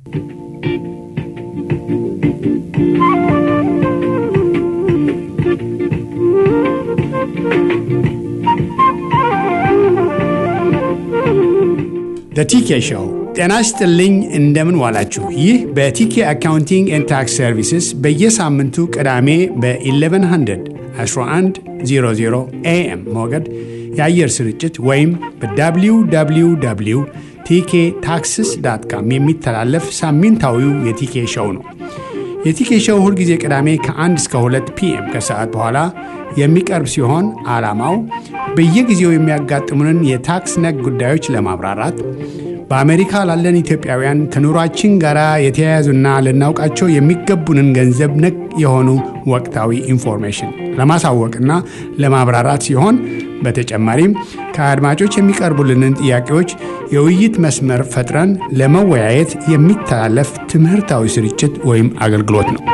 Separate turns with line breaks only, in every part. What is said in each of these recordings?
ቲኬ ሾው ጤና ይስጥልኝ። እንደምን ዋላችሁ? ይህ በቲኬ አካውንቲንግ ኤንድ ታክስ ሰርቪስስ በየሳምንቱ ቅዳሜ በ1100 1100 ኤኤም ሞገድ የአየር ስርጭት ወይም በwww ቲኬ ታክስስ ዳት ካም የሚተላለፍ ሳምንታዊው የቲኬ ሾው ነው። የቲኬ ሾው ሁልጊዜ ቅዳሜ ከ1 እስከ 2 ፒኤም ከሰዓት በኋላ የሚቀርብ ሲሆን ዓላማው በየጊዜው የሚያጋጥሙንን የታክስ ነክ ጉዳዮች ለማብራራት በአሜሪካ ላለን ኢትዮጵያውያን ከኑሯችን ጋር የተያያዙና ልናውቃቸው የሚገቡንን ገንዘብ ነክ የሆኑ ወቅታዊ ኢንፎርሜሽን ለማሳወቅና ለማብራራት ሲሆን በተጨማሪም ከአድማጮች የሚቀርቡልንን ጥያቄዎች የውይይት መስመር ፈጥረን ለመወያየት የሚተላለፍ ትምህርታዊ ስርጭት ወይም አገልግሎት ነው።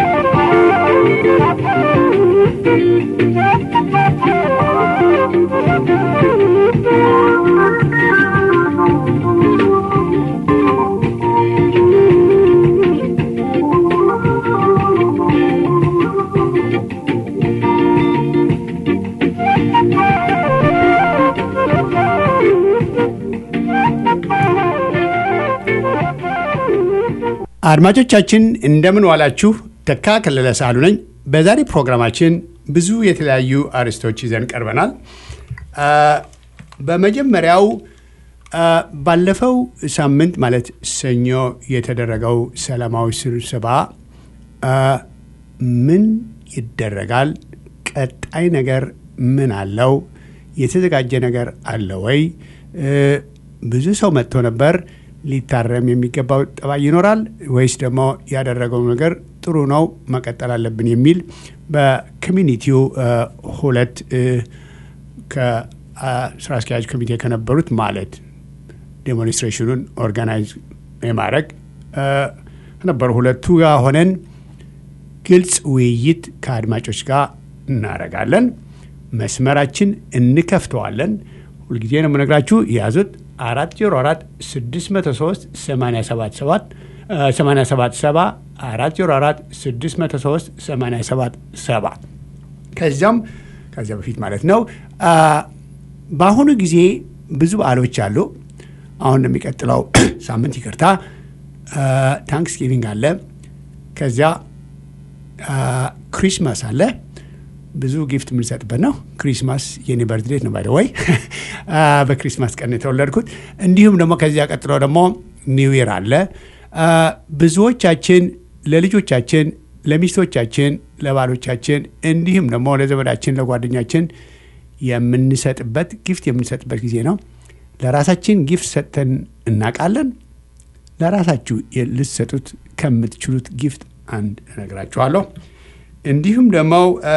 አድማጮቻችን እንደምን ዋላችሁ። ተካ ከለለ ሳሉ ነኝ። በዛሬ ፕሮግራማችን ብዙ የተለያዩ አርዕስቶች ይዘን ቀርበናል። በመጀመሪያው ባለፈው ሳምንት ማለት ሰኞ የተደረገው ሰላማዊ ስብሰባ ምን ይደረጋል? ቀጣይ ነገር ምን አለው? የተዘጋጀ ነገር አለ ወይ? ብዙ ሰው መጥቶ ነበር። ሊታረም የሚገባው ጠባይ ይኖራል ወይስ ደግሞ ያደረገው ነገር ጥሩ ነው መቀጠል አለብን የሚል በኮሚኒቲው ሁለት ከስራ አስኪያጅ ኮሚቴ ከነበሩት ማለት ዴሞንስትሬሽኑን ኦርጋናይዝ የማድረግ ከነበሩ ሁለቱ ጋር ሆነን ግልጽ ውይይት ከአድማጮች ጋር እናደርጋለን። መስመራችን እንከፍተዋለን። ሁልጊዜ ነው የምነግራችሁ የያዙት አራት ዜሮ አራት ስድስት መቶ ሶስት ሰማንያ ሰባት ሰባት ሰማንያ ሰባት ሰባ አራት ዜሮ አራት ስድስት መቶ ሶስት ሰማንያ ሰባት ሰባ ከዚያም ከዚያ በፊት ማለት ነው። በአሁኑ ጊዜ ብዙ በዓሎች አሉ። አሁን የሚቀጥለው ሳምንት ይቅርታ፣ ታንክስጊቪንግ አለ። ከዚያ ክሪስማስ አለ። ብዙ ጊፍት የምንሰጥበት ነው። ክሪስማስ የኔ በርትዴት ነው ባይደ ወይ በክሪስማስ ቀን የተወለድኩት። እንዲሁም ደግሞ ከዚያ ቀጥሎ ደግሞ ኒው ይር አለ። ብዙዎቻችን ለልጆቻችን፣ ለሚስቶቻችን፣ ለባሎቻችን እንዲሁም ደግሞ ለዘመዳችን፣ ለጓደኛችን የምንሰጥበት ጊፍት የምንሰጥበት ጊዜ ነው። ለራሳችን ጊፍት ሰጥተን እናውቃለን። ለራሳችሁ ልትሰጡት ከምትችሉት ጊፍት አንድ እነግራችኋለሁ። እንዲሁም ደግሞ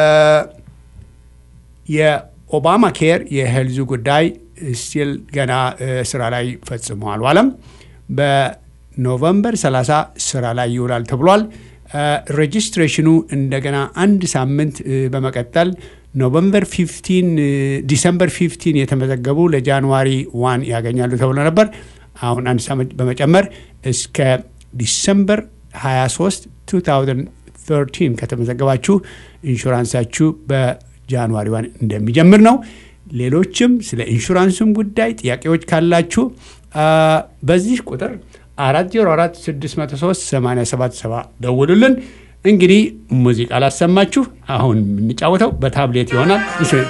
የኦባማ ኬር የሄልዙ ጉዳይ ስቲል ገና ስራ ላይ ፈጽሞ አልዋለም። በኖቨምበር 30 ስራ ላይ ይውላል ተብሏል። ሬጂስትሬሽኑ እንደገና አንድ ሳምንት በመቀጠል ኖቨምበር 15 ዲሰምበር 15 የተመዘገቡ ለጃንዋሪ ዋን ያገኛሉ ተብሎ ነበር። አሁን አንድ ሳምንት በመጨመር እስከ ዲሰምበር 23 2013 ከተመዘገባችሁ ኢንሹራንሳችሁ በጃንዋሪ ዋን እንደሚጀምር ነው። ሌሎችም ስለ ኢንሹራንሱም ጉዳይ ጥያቄዎች ካላችሁ በዚህ ቁጥር 404 603 877 ደውሉልን። እንግዲህ ሙዚቃ ላሰማችሁ። አሁን የምንጫወተው በታብሌት ይሆናል።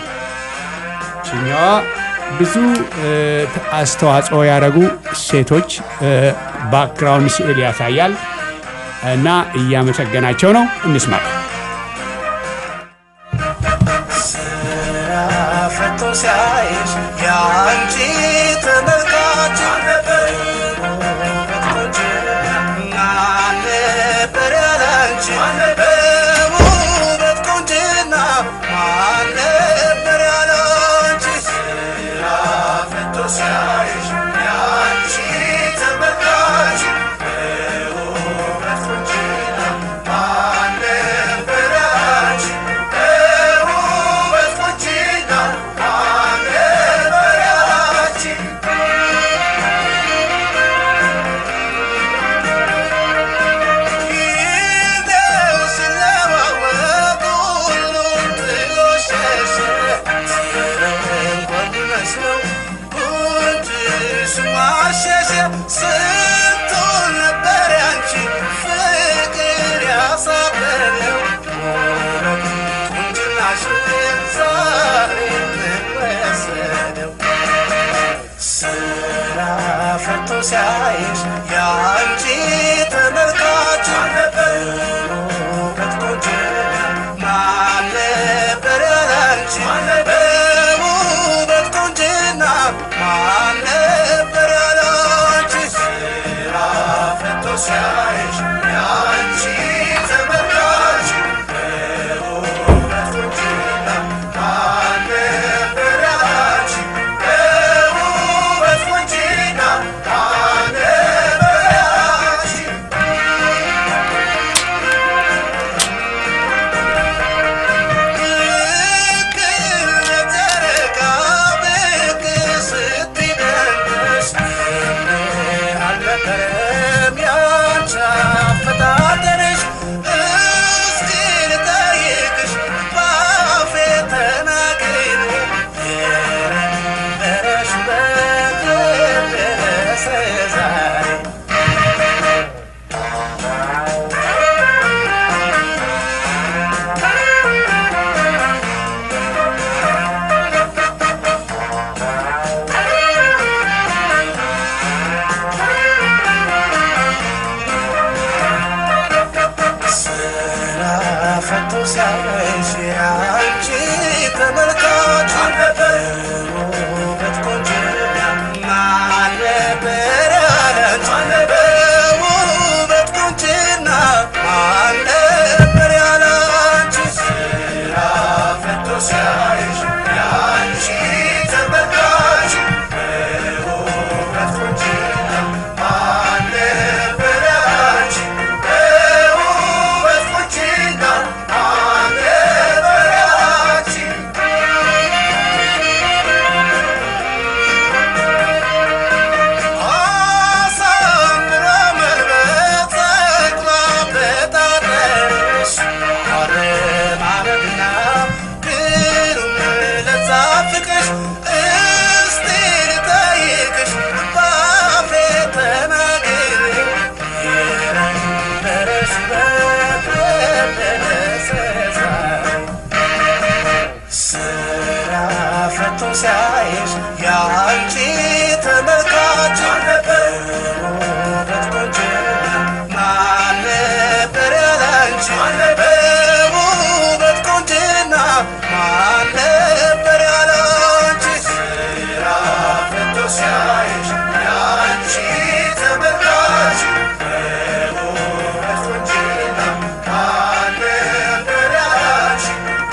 ችኛዋ ብዙ አስተዋጽኦ ያደረጉ ሴቶች ባክግራውንድ ስዕል ያሳያል እና እያመሰገናቸው ነው። እንስማት።
ስራ ፈቶ ሲያይሽ የአንቺ ተመልካች ነበር ነበር ያላንቺ በውበት ቁንጅና ማን ነበር ያላንቺ ስራ ፈቶ ሲያይሽ የአንቺ ተመልካች በውበት ቁንጅና ማን ነበር ያላንቺ በውበት ቁንጅና ማን ነበር ያላንቺ ሲያይሽ ያንቺ ተመልካች ውበት ቆንጅና ማን ነበር ያላንቺ በውበት ቆንጅና ማን ነበር ያላንቺ ስራ ፈቶ ሲያይሽ ያንቺ ተመልካች በውበት ቆንጅና ማን ነበር ያላንቺ በውበት ቆንጅና ማን ነበር ያላንቺ ልክ ለጨረቃ ብቅ ስትደንስ አልነበረም ያንቺ አፈጣጠርሽ። እስኪ ልጠይቅሽ በአፌ ተናግሬ የነበረሽ ውበት ደረሰ ዛሬ ስራ ፈቶ ሲያይሽ አንቺ ተመልካች ውበት ቆንጅና ማን ነበር ያላንቺ በውበት ቆንጅና ማን ነበር ያላንቺ ስራ ፈቶ ሲያይሽ አንቺ ተመልካች በውበት ቆንጅና ማን ነበር ያላንቺ በውበት ቆንጅና ማን ነበር ያላንቺ አሳምራ መልበስ ጸጉሯ በጣጠርሽ አረማመድና ግሩም ለዛ ፍቅርሽ እስቲ ልጠይቅሽ በአፌ ተናግሬ የነበረሽ ውበት ደረሰ ዛሬ ስራ ፈቶ ሲያይሽ ያንቺ ተመልካች ውበት ቆንጅና ማን ነበር ያላንቺ በውበት ቆንጅና ማን ነበር ያላንቺ ስራ ፈቶ ሲያይሽ ያንቺ ተመልካች በውበት ቆንጅና ማን ነበር ያላንቺ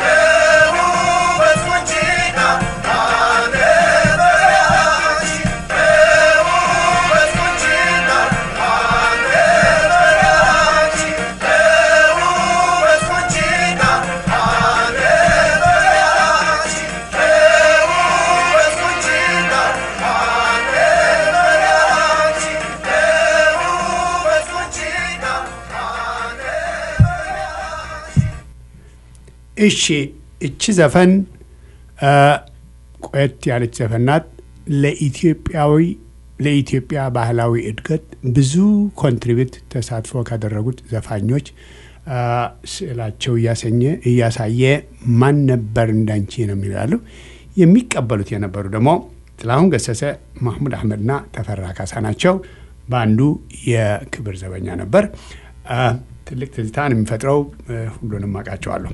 በውበት ቆንጅና ማን ነበር ያላንቺ በውበት ቆንጅና ማን ነበር ያላንቺ በውበት ቆንጅና ማን ነበር ያላንቺ በውበት ቆንጅና ማን ነበር ያላንቺ በውበት ቆንጅና ማን ነበር ያላንቺ
እሺ እቺ ዘፈን አ፣ ቆየት ያለች ዘፈን ናት። ለኢትዮጵያዊ ለኢትዮጵያ ባህላዊ እድገት ብዙ ኮንትሪቢዩት ተሳትፎ ካደረጉት ዘፋኞች አ፣ ስዕላቸው እያሰኘ እያሳየ ማን ነበር እንዳንቺ ነው የሚላሉ የሚቀበሉት የነበሩ ደግሞ ጥላሁን ገሰሰ፣ ማህሙድ አህመድና ተፈራ ካሳ ናቸው። በአንዱ የክብር ዘበኛ ነበር። አ፣ ትልቅ ትዝታን የሚፈጥረው አ፣ ሁሉንም አውቃቸዋለሁ።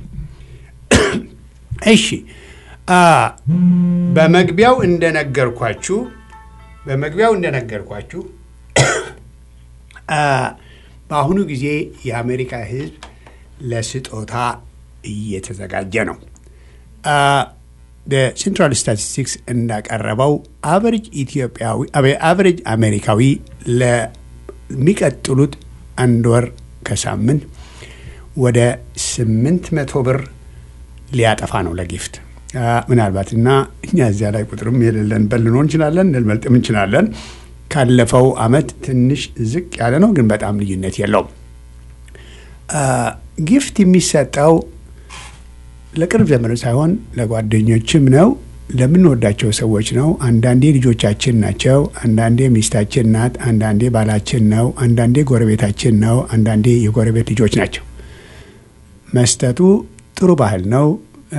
እሺ አ በመግቢያው እንደነገርኳችሁ በመግቢያው እንደነገርኳችሁ አ በአሁኑ ጊዜ የአሜሪካ ሕዝብ ለስጦታ እየተዘጋጀ ነው። ሴንትራል ስታቲስቲክስ እንዳቀረበው አቨሬጅ ኢትዮጵያዊ አቨሬጅ አሜሪካዊ ለሚቀጥሉት አንድ ወር ከሳምንት ወደ ስምንት መቶ ብር ሊያጠፋ ነው ለጊፍት ምናልባት እና እኛ እዚያ ላይ ቁጥርም የሌለን በል ልንሆን እንችላለን፣ ልንበልጥም እንችላለን። ካለፈው አመት ትንሽ ዝቅ ያለ ነው፣ ግን በጣም ልዩነት የለውም። ጊፍት የሚሰጠው ለቅርብ ዘመድ ሳይሆን ለጓደኞችም ነው፣ ለምንወዳቸው ሰዎች ነው። አንዳንዴ ልጆቻችን ናቸው፣ አንዳንዴ ሚስታችን ናት፣ አንዳንዴ ባላችን ነው፣ አንዳንዴ ጎረቤታችን ነው፣ አንዳንዴ የጎረቤት ልጆች ናቸው። መስጠቱ ጥሩ ባህል ነው።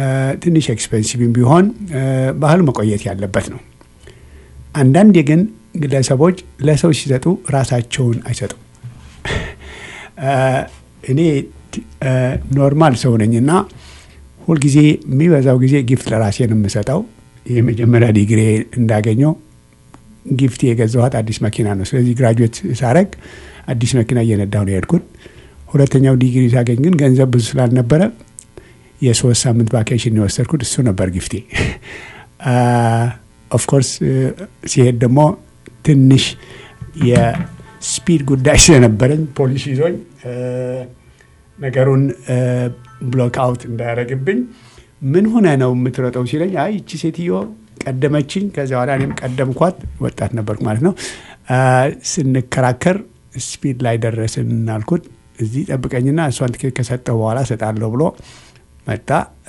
ትንሽ ኤክስፔንሲቭም ቢሆን ባህሉ መቆየት ያለበት ነው። አንዳንዴ ግን ግለሰቦች ለሰው ሲሰጡ ራሳቸውን አይሰጡም። እኔ ኖርማል ሰው ነኝ እና ሁልጊዜ የሚበዛው ጊዜ ጊፍት ለራሴ ነው የምሰጠው። የመጀመሪያ ዲግሪ እንዳገኘው ጊፍት የገዛኋት አዲስ መኪና ነው። ስለዚህ ግራጁዌት ሳረግ አዲስ መኪና እየነዳሁ ነው የሄድኩት። ሁለተኛው ዲግሪ ሳገኝ ግን ገንዘብ ብዙ ስላልነበረ የሶስት ሳምንት ቫኬሽን የወሰድኩት እሱ ነበር ጊፍቴ። ኦፍኮርስ ሲሄድ ደግሞ ትንሽ የስፒድ ጉዳይ ስለነበረኝ ፖሊስ ይዞኝ ነገሩን ብሎክ አውት እንዳያደረግብኝ ምን ሆነ ነው የምትሮጠው ሲለኝ፣ አይ ይቺ ሴትዮ ቀደመችኝ፣ ከዚያ በኋላ እኔም ቀደምኳት። ወጣት ነበርኩ ማለት ነው። ስንከራከር ስፒድ ላይ ደረስን አልኩት። እዚህ ጠብቀኝና እሷን ትኬት ከሰጠው በኋላ እሰጣለሁ ብሎ መጣ።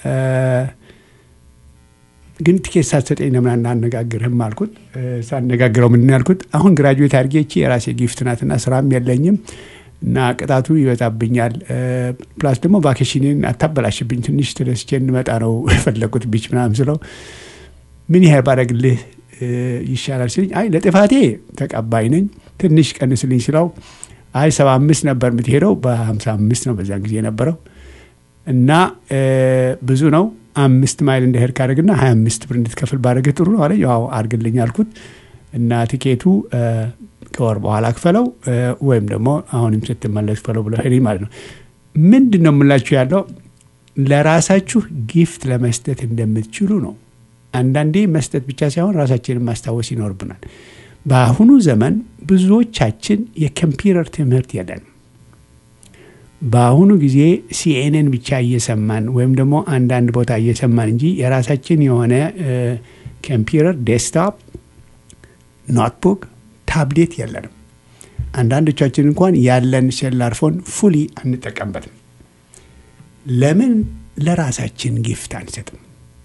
ግን ትኬት ሳትሰጠኝ ለምን አናነጋግርህም አልኩት። ሳነጋግረው ምንድን ያልኩት አሁን ግራጁዌት አድርጌ ይቺ የራሴ ጊፍት ናትና ስራም የለኝም እና ቅጣቱ ይበዛብኛል። ፕላስ ደግሞ ቫኬሽንን አታበላሽብኝ፣ ትንሽ ተደስቼ እንመጣ ነው የፈለጉት ቢች ምናምን ስለው ምን ያህል ባደርግልህ ይሻላል ሲለኝ፣ አይ ለጥፋቴ ተቀባይ ነኝ፣ ትንሽ ቀንስልኝ ስለው አይ ሰባ አምስት ነበር የምትሄደው በሀምሳ አምስት ነው በዛን ጊዜ የነበረው እና ብዙ ነው አምስት ማይል እንደሄድ ካደረግና ሀያ አምስት ብር እንድትከፍል ባደረገ ጥሩ ነው አለ። ያው አድርግልኝ አልኩት እና ቲኬቱ ከወር በኋላ ክፈለው ወይም ደግሞ አሁንም ስትመለስ ክፈለው ብሎ ሄደኝ ማለት ነው። ምንድን ነው የምላችሁ ያለው ለራሳችሁ ጊፍት ለመስጠት እንደምትችሉ ነው። አንዳንዴ መስጠት ብቻ ሳይሆን ራሳችንን ማስታወስ ይኖርብናል። በአሁኑ ዘመን ብዙዎቻችን የኮምፒውተር ትምህርት የለንም። በአሁኑ ጊዜ ሲኤንኤን ብቻ እየሰማን ወይም ደግሞ አንዳንድ ቦታ እየሰማን እንጂ የራሳችን የሆነ ኮምፒውተር፣ ዴስክቶፕ፣ ኖትቡክ፣ ታብሌት የለንም። አንዳንዶቻችን እንኳን ያለን ሴላር ፎን ፉሊ አንጠቀምበትም። ለምን ለራሳችን ጊፍት አንሰጥም?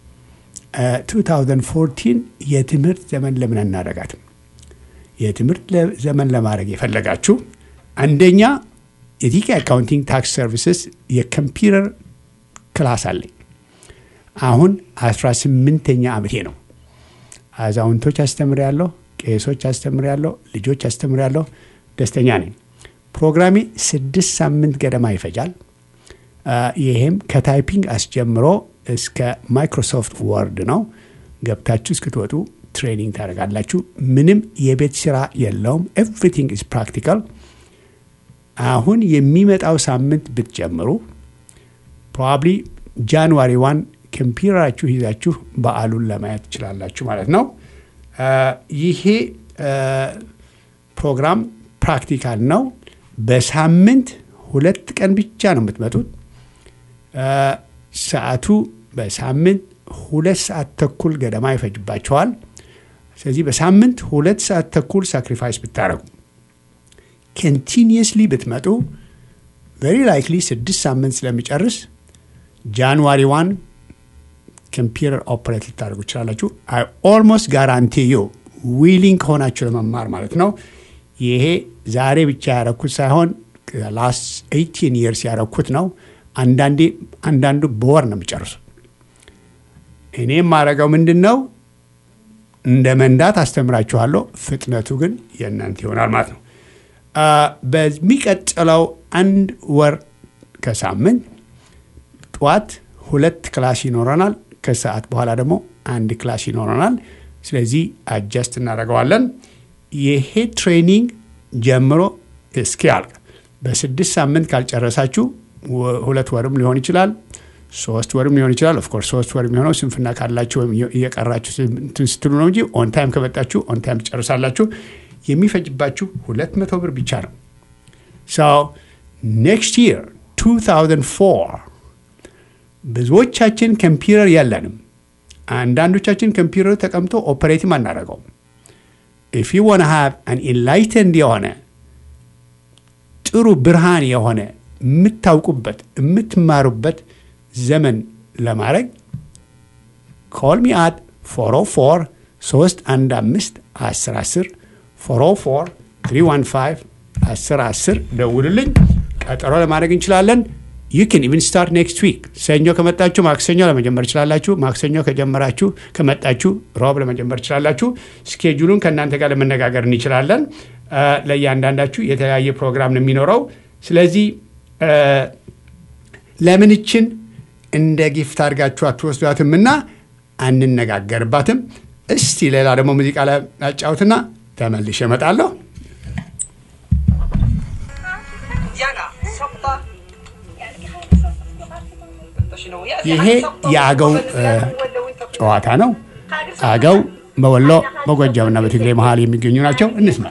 2014 የትምህርት ዘመን ለምን አናደርጋትም? የትምህርት ዘመን ለማድረግ የፈለጋችሁ አንደኛ የቲኬ አካውንቲንግ ታክስ ሰርቪስስ የኮምፒውተር ክላስ አለኝ። አሁን 18ኛ ዓመቴ ነው። አዛውንቶች አስተምሬያለሁ፣ ቄሶች አስተምሬያለሁ፣ ልጆች አስተምሬያለሁ። ደስተኛ ነኝ። ፕሮግራሜ ስድስት ሳምንት ገደማ ይፈጃል። ይሄም ከታይፒንግ አስጀምሮ እስከ ማይክሮሶፍት ወርድ ነው። ገብታችሁ እስክትወጡ ትሬኒንግ ታደርጋላችሁ። ምንም የቤት ስራ የለውም። ኤቭሪቲንግ ኢዝ ፕራክቲካል። አሁን የሚመጣው ሳምንት ብትጀምሩ ፕሮባብሊ ጃንዋሪ ዋን ኮምፒውተራችሁ ይዛችሁ በዓሉን ለማየት ትችላላችሁ ማለት ነው። ይሄ ፕሮግራም ፕራክቲካል ነው። በሳምንት ሁለት ቀን ብቻ ነው የምትመጡት። ሰዓቱ በሳምንት ሁለት ሰዓት ተኩል ገደማ ይፈጅባቸዋል። ስለዚህ በሳምንት ሁለት ሰዓት ተኩል ሳክሪፋይስ ብታደረጉ ኮንቲኒየስሊ ብትመጡ ቨሪ ላይክሊ ስድስት ሳምንት ስለሚጨርስ ጃንዋሪ ዋን ኮምፒውተር ኦፕሬት ልታደርጉ ይችላላችሁ። አይ ኦልሞስት ጋራንቲ ዩ ዊሊንግ ከሆናችሁ ለመማር ማለት ነው። ይሄ ዛሬ ብቻ ያረኩት ሳይሆን ላስት ኤይቲን ይርስ ያረኩት ነው። አንዳንዴ አንዳንዱ በወር ነው የሚጨርሱ። እኔ የማደርገው ምንድን ነው እንደ መንዳት አስተምራችኋለሁ። ፍጥነቱ ግን የእናንተ ይሆናል ማለት ነው። በሚቀጥለው አንድ ወር ከሳምንት ጠዋት ሁለት ክላስ ይኖረናል። ከሰዓት በኋላ ደግሞ አንድ ክላስ ይኖረናል። ስለዚህ አጀስት እናደርገዋለን። ይሄ ትሬኒንግ ጀምሮ እስኪያልቅ በስድስት ሳምንት ካልጨረሳችሁ ሁለት ወርም ሊሆን ይችላል፣ ሶስት ወርም ሊሆን ይችላል። ኦፍኮርስ ሶስት ወር የሚሆነው ስንፍና ካላችሁ ወይም እየቀራችሁ እንትን ስትሉ ነው እንጂ ኦን ታይም ከመጣችሁ ኦን ታይም ትጨርሳላችሁ። የሚፈጅባችሁ ሁለት መቶ ብር ብቻ ነው። ሰው ኔክስት ይር 2004 ብዙዎቻችን ኮምፒውተር የለንም። አንዳንዶቻችን ኮምፒውተር ተቀምጦ ኦፐሬትም አናደርገውም። ኢፍ ዩ ዋን ሃቭ አን ኢንላይተንድ የሆነ ጥሩ ብርሃን የሆነ የምታውቁበት የምትማሩበት ዘመን ለማድረግ ኮል ሚ አት 404 315 10 10 404 315 10 10 ደውልልኝ። ቀጠሮ ለማድረግ እንችላለን። ዩ ን ኢቭን ስታርት ኔክስት ዊክ ሰኞ ከመጣችሁ ማክሰኞ ለመጀመር ትችላላችሁ። ማክሰኞ ከጀመራችሁ ከመጣችሁ ሮብ ለመጀመር ትችላላችሁ። ስኬጁሉን ከእናንተ ጋር ለመነጋገር እንችላለን። ለእያንዳንዳችሁ የተለያየ ፕሮግራም ነው የሚኖረው። ስለዚህ ለምንችን እንደ ጊፍት አድርጋችሁ አትወስዷትም እና አንነጋገርባትም። እስቲ ሌላ ደግሞ ሙዚቃ ላጫውትና ተመልሼ እመጣለሁ። ይሄ የአገው ጨዋታ ነው። አገው በወሎ በጎጃምና በትግሬ መሀል የሚገኙ ናቸው። እንስማ።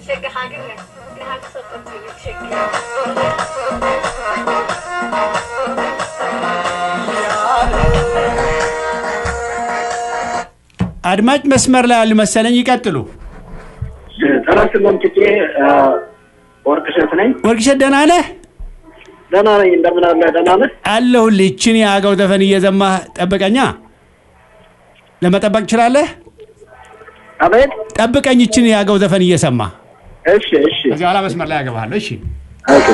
አድማጭ መስመር ላይ ያሉ መሰለኝ። ይቀጥሉ።
ጠናስለን ትቄ ወርቅሸት ነኝ።
ወርቅሸት ደህና ነህ?
ደህና ነኝ። እንደምን አለ? ደህና ነህ?
አለሁልህ። ይችን የአገው ዘፈን እየዘማህ ጠብቀኛ። ለመጠበቅ ትችላለህ?
አቤት።
ጠብቀኝ፣ ይችን የአገው ዘፈን እየሰማ
እሺ፣ እሺ።
ከዚህ በኋላ መስመር ላይ ያገባሃለሁ። እሺ።
ኦኬ።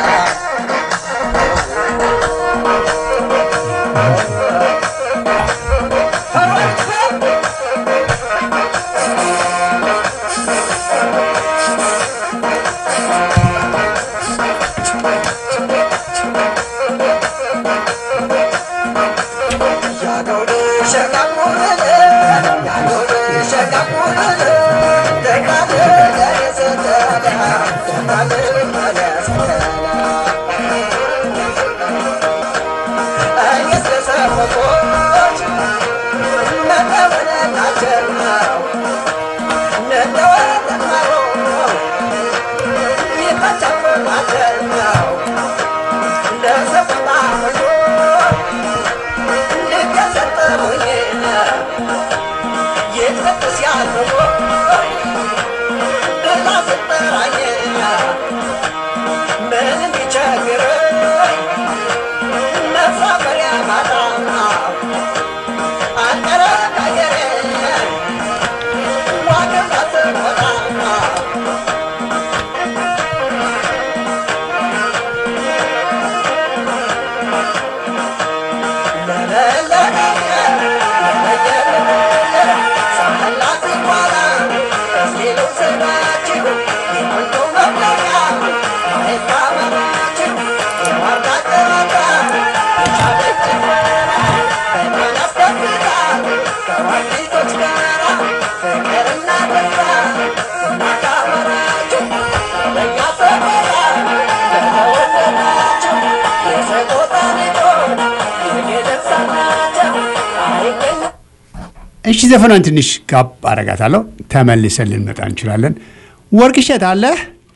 እሺ ዘፈኗን ትንሽ ጋብ አረጋታለሁ። ተመልሰን ልንመጣ እንችላለን። ወርቅሸት አለ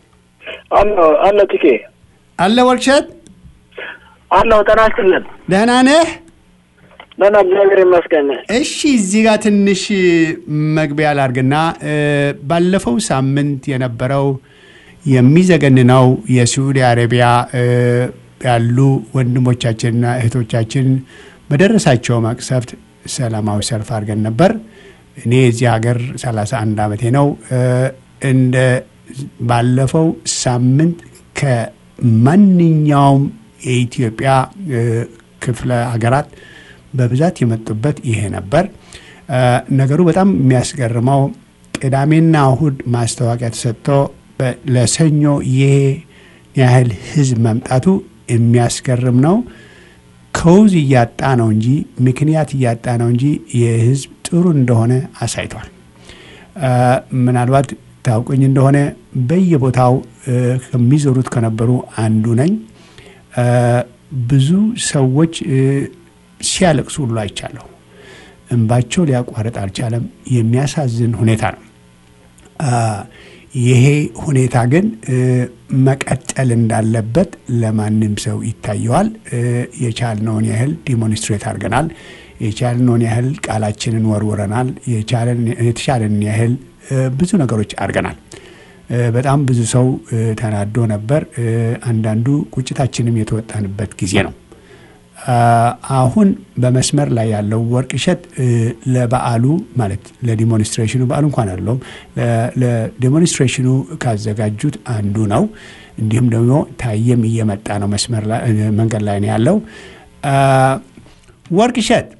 አሎ፣ አሎ፣ ትኬ
አለ ወርቅሸት
አሎ፣ ጤና ይስጥልን።
ደህና ነህ?
ደህና እግዚአብሔር ይመስገን።
እሺ እዚህ ጋር ትንሽ መግቢያ ላርግና ባለፈው ሳምንት የነበረው የሚዘገንነው የሳዑዲ አረቢያ ያሉ ወንድሞቻችንና እህቶቻችን በደረሳቸው መቅሰፍት ሰላማዊ ሰልፍ አድርገን ነበር። እኔ የዚህ ሀገር 31 ዓመቴ ነው። እንደ ባለፈው ሳምንት ከማንኛውም የኢትዮጵያ ክፍለ ሀገራት በብዛት የመጡበት ይሄ ነበር። ነገሩ በጣም የሚያስገርመው ቅዳሜና እሁድ ማስታወቂያ ተሰጥቶ ለሰኞ ይሄ ያህል ህዝብ መምጣቱ የሚያስገርም ነው። ከውዝ እያጣ ነው እንጂ ምክንያት እያጣ ነው እንጂ የህዝብ ጥሩ እንደሆነ አሳይቷል። ምናልባት ታውቁኝ እንደሆነ በየቦታው ከሚዞሩት ከነበሩ አንዱ ነኝ። ብዙ ሰዎች ሲያለቅሱ ሁሉ አይቻለሁ። እንባቸው ሊያቋርጥ አልቻለም። የሚያሳዝን ሁኔታ ነው። ይሄ ሁኔታ ግን መቀጠል እንዳለበት ለማንም ሰው ይታየዋል። የቻልነውን ያህል ዲሞንስትሬት አድርገናል። የቻልነውን ያህል ቃላችንን ወርውረናል። የተቻለንን ያህል ብዙ ነገሮች አድርገናል። በጣም ብዙ ሰው ተናዶ ነበር። አንዳንዱ ቁጭታችንም የተወጣንበት ጊዜ ነው። አሁን በመስመር ላይ ያለው ወርቅ እሸት ለበዓሉ ማለት ለዲሞንስትሬሽኑ በዓሉ እንኳን አለውም ለዲሞንስትሬሽኑ ካዘጋጁት አንዱ ነው። እንዲሁም ደግሞ ታየም እየመጣ ነው መስመር ላይ መንገድ ላይ ነው ያለው። ወርቅ እሸት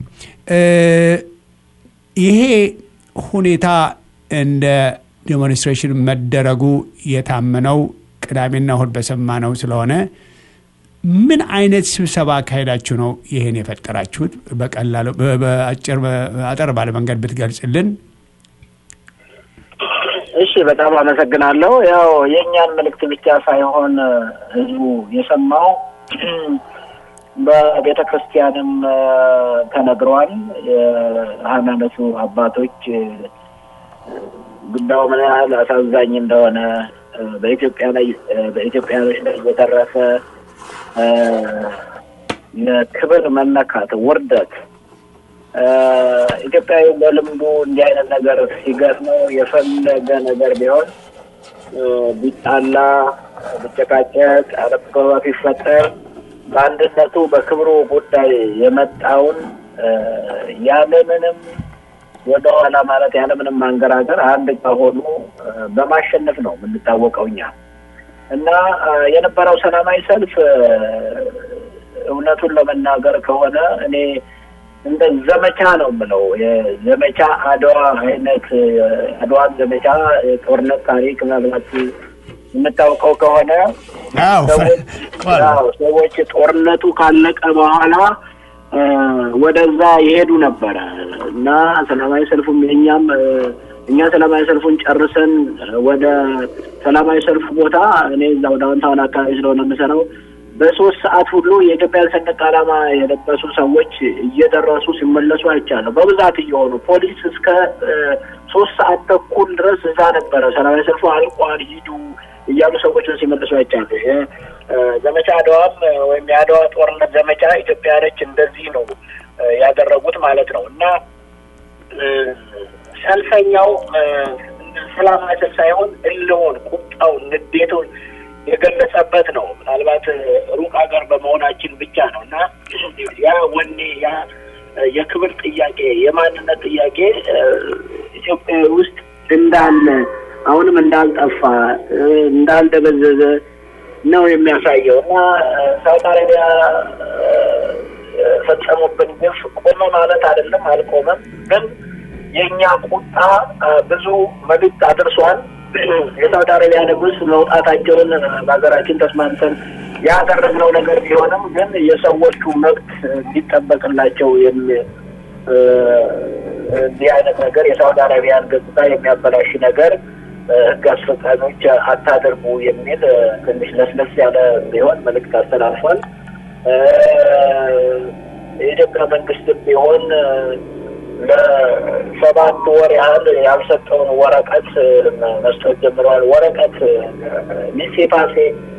ይሄ ሁኔታ እንደ ዴሞንስትሬሽን መደረጉ የታመነው ቅዳሜና እሁድ በሰማነው ስለሆነ ምን አይነት ስብሰባ አካሄዳችሁ ነው ይህን የፈጠራችሁት? በቀላሉ በአጭር አጠር ባለ መንገድ ብትገልጽልን።
እሺ፣ በጣም አመሰግናለሁ። ያው የእኛን መልእክት ብቻ ሳይሆን ህዝቡ የሰማው በቤተ ክርስቲያንም ተነግሯል። የሃይማኖቱ አባቶች ጉዳዩ ምን ያህል አሳዛኝ እንደሆነ በኢትዮጵያ ላይ በኢትዮጵያኖች ላይ የተረፈ የክብር መነካት፣ ውርደት ኢትዮጵያዊ በልምዱ እንዲህ አይነት ነገር ሲገጥመው የፈለገ ነገር ቢሆን ቢጣላ፣ ቢጨቃጨቅ፣ አለመግባባት ቢፈጠር በአንድነቱ በክብሩ ጉዳይ የመጣውን ያለምንም ወደኋላ ማለት ያለምንም ማንገራገር አንድ ከሆኑ በማሸነፍ ነው የምንታወቀው እኛ እና የነበረው ሰላማዊ ሰልፍ እውነቱን ለመናገር ከሆነ እኔ እንደ ዘመቻ ነው የምለው። የዘመቻ አድዋ አይነት አድዋን ዘመቻ የጦርነት ታሪክ ምናልባት የምታውቀው ከሆነ ሰዎች ጦርነቱ ካለቀ በኋላ ወደዛ ይሄዱ ነበረ እና ሰላማዊ ሰልፉም የኛም እኛ ሰላማዊ ሰልፉን ጨርሰን ወደ ሰላማዊ ሰልፍ ቦታ እኔ እዛው ዳውንታውን አካባቢ ስለሆነ የምሰራው በሶስት ሰዓት ሁሉ የኢትዮጵያን ሰንደቅ ዓላማ የለበሱ ሰዎች እየደረሱ ሲመለሱ አይቻለሁ። በብዛት እየሆኑ ፖሊስ እስከ ሶስት ሰዓት ተኩል ድረስ እዛ ነበረ። ሰላማዊ ሰልፉ አልቋል ሂዱ እያሉ ሰዎችን ሲመልሱ አይቻለሁ። ዘመቻ አድዋም ወይም የአድዋ ጦርነት ዘመቻ ኢትዮጵያኖች እንደዚህ ነው ያደረጉት ማለት ነው እና ሰልፈኛው ሰላማዊ ሰልፍ ሳይሆን እልሆን፣ ቁጣውን፣ ንዴቱን የገለጸበት ነው። ምናልባት ሩቅ ሀገር በመሆናችን ብቻ ነው እና ያ ወኔ ያ የክብር ጥያቄ የማንነት ጥያቄ ኢትዮጵያ ውስጥ እንዳለ አሁንም እንዳልጠፋ እንዳልደበዘዘ ነው የሚያሳየው እና ሳውዲ አረቢያ ፈጸሙብን ግፍ ቆመ ማለት አይደለም፣ አልቆመም። ግን የእኛ ቁጣ ብዙ መልዕክት አድርሷል። የሳውዲ አረቢያ ንጉሥ መውጣታቸውን በሀገራችን ተስማምተን ያደረግነው ነገር ቢሆንም ግን የሰዎቹ መብት እንዲጠበቅላቸው እንዲህ አይነት ነገር የሳውዲ አረቢያን ገጽታ የሚያበላሽ ነገር ሕግ አስፈጻሚዎች አታደርጉ የሚል ትንሽ ለስለስ ያለ ቢሆን መልዕክት አስተላልፏል። የኢትዮጵያ መንግስትም ቢሆን ለሰባት ወር ያህል ያልሰጠውን ወረቀት መስጠት ጀምረዋል። ወረቀት ሚሴፓሴ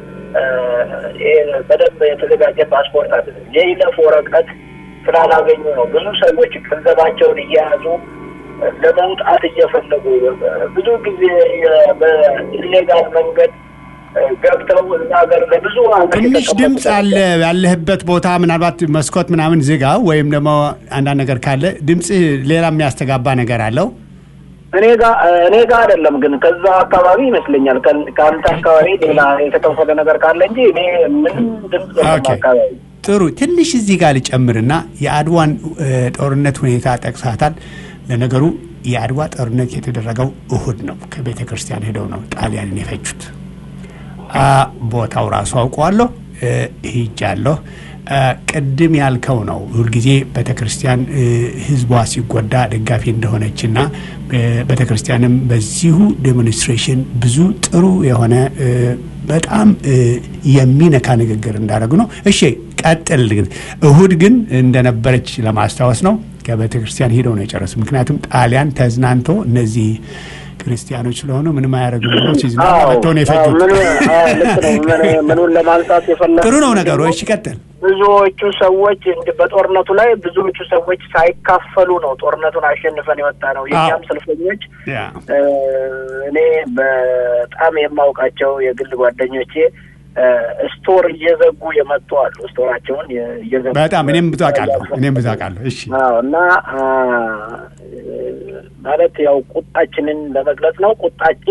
በደንብ የተዘጋጀ ፓስፖርት አለ። የይለፍ ወረቀት ስላላገኙ ነው ብዙ ሰዎች ገንዘባቸውን እየያዙ ለመውጣት እየፈለጉ ብዙ ጊዜ በኢሌጋል መንገድ ገብተው እዛ ሀገር ለብዙ
ትንሽ ድምፅ አለ ያለህበት ቦታ ምናልባት መስኮት ምናምን ዝጋ፣ ወይም ደግሞ አንዳንድ ነገር ካለ ድምፅ ሌላ የሚያስተጋባ ነገር አለው።
እኔ ጋ እኔ ጋ አይደለም ግን ከዛ አካባቢ ይመስለኛል። ከአንተ አካባቢ ሌላ የተከፈለ ነገር ካለ እንጂ እኔ ምንም ድምፅ አካባቢ
ጥሩ። ትንሽ እዚህ ጋር ልጨምርና የአድዋን ጦርነት ሁኔታ ጠቅሳታል። ለነገሩ የአድዋ ጦርነት የተደረገው እሁድ ነው። ከቤተ ክርስቲያን ሄደው ነው ጣሊያንን የፈጁት። ቦታው ራሱ አውቀዋለሁ፣ ሂጃለሁ። ቅድም ያልከው ነው። ሁልጊዜ ቤተ ክርስቲያን ሕዝቧ ሲጎዳ ደጋፊ እንደሆነችና ቤተ ክርስቲያንም በዚሁ ዴሞንስትሬሽን ብዙ ጥሩ የሆነ በጣም የሚነካ ንግግር እንዳደረጉ ነው። እሺ ቀጥል። ግን እሁድ ግን እንደነበረች ለማስታወስ ነው። ከቤተ ክርስቲያን ሄደው ነው የጨረሱ። ምክንያቱም ጣሊያን ተዝናንቶ እነዚህ ክርስቲያኖች ስለሆኑ ምንም አያደርግም ብሎ ሲዝናኑ መጥተው ነው የፈጁት።
ምኑን ለማንሳት የፈለግ
ጥሩ ነው ነገሩ። እሺ ቀጥል።
ብዙዎቹ ሰዎች በጦርነቱ ላይ ብዙዎቹ ሰዎች ሳይካፈሉ ነው ጦርነቱን አሸንፈን የወጣ ነው። የኛም ሰልፈኞች እኔ በጣም የማውቃቸው የግል ጓደኞቼ ስቶር እየዘጉ የመጡ አሉ። ስቶራቸውን እየዘጉ
በጣም እኔም ብዙ አውቃለሁ። እኔም ብዙ አውቃለሁ። እሺ
እና ማለት ያው ቁጣችንን ለመግለጽ ነው። ቁጣችን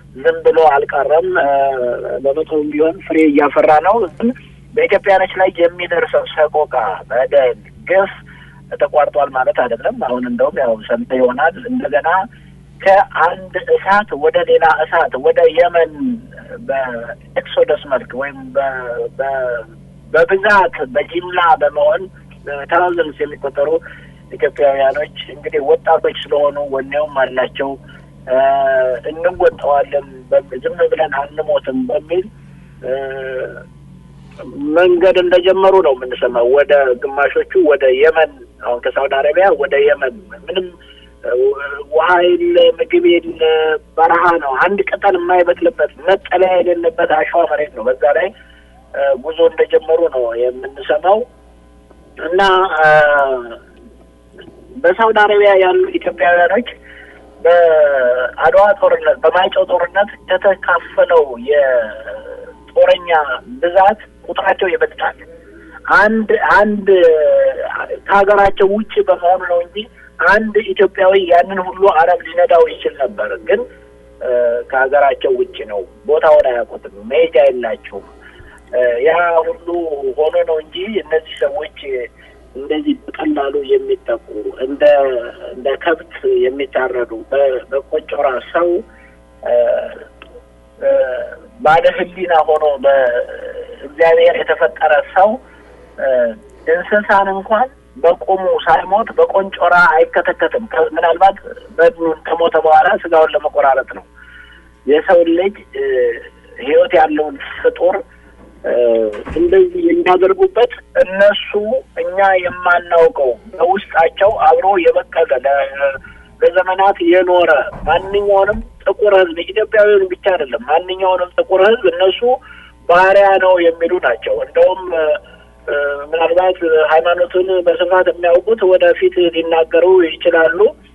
ዝም ብሎ አልቀረም። በመቶም ቢሆን ፍሬ እያፈራ ነው። ግን በኢትዮጵያኖች ላይ የሚደርሰው ሰቆቃ፣ በደል፣ ግፍ ተቋርጧል ማለት አይደለም። አሁን እንደውም ያው ሰምተ ይሆናል እንደገና ከአንድ እሳት ወደ ሌላ እሳት ወደ የመን በኤክሶደስ መልክ ወይም በብዛት በጅምላ በመሆን ተራዘንስ የሚቆጠሩ ኢትዮጵያውያኖች እንግዲህ ወጣቶች ስለሆኑ ወኔውም አላቸው እንወጣዋለን፣ ዝም ብለን አንሞትም በሚል መንገድ እንደጀመሩ ነው የምንሰማው። ወደ ግማሾቹ ወደ የመን አሁን ከሳውዲ አረቢያ ወደ የመን ምንም ውሃ የለ፣ ምግብ የለ፣ በረሃ ነው። አንድ ቅጠል የማይበቅልበት መጠለያ የሌለበት አሸዋ መሬት ነው። በዛ ላይ ጉዞ እንደጀመሩ ነው የምንሰማው እና በሳውዲ አረቢያ ያሉ ኢትዮጵያውያኖች በአድዋ ጦርነት በማይጨው ጦርነት ከተካፈለው የጦረኛ ብዛት ቁጥራቸው ይበልጣል። አንድ አንድ ከሀገራቸው ውጭ በመሆኑ ነው እንጂ አንድ ኢትዮጵያዊ ያንን ሁሉ አረብ ሊነዳው ይችል ነበር። ግን ከሀገራቸው ውጭ ነው። ቦታውን አያውቁትም። መሄጃ የላቸውም። ያ ሁሉ ሆኖ ነው እንጂ እነዚህ ሰዎች እንደዚህ በቀላሉ የሚጠቁ እንደ እንደ ከብት የሚታረዱ በቆጮራ ሰው ባለ ሕሊና ሆኖ በእግዚአብሔር የተፈጠረ ሰው እንስሳን እንኳን በቁሙ ሳይሞት በቆንጮራ አይከተከትም። ምናልባት በድኑን ከሞተ በኋላ ስጋውን ለመቆራረጥ ነው። የሰው ልጅ ሕይወት ያለውን ፍጡር እንደዚህ የሚያደርጉበት እነሱ እኛ የማናውቀው በውስጣቸው አብሮ የበቀለ ለዘመናት የኖረ ማንኛውንም ጥቁር ሕዝብ ኢትዮጵያዊውን ብቻ አይደለም፣ ማንኛውንም ጥቁር ሕዝብ እነሱ ባሪያ ነው የሚሉ ናቸው። እንደውም ምናልባት ሃይማኖቱን በስፋት የሚያውቁት ወደፊት ሊናገሩ ይችላሉ።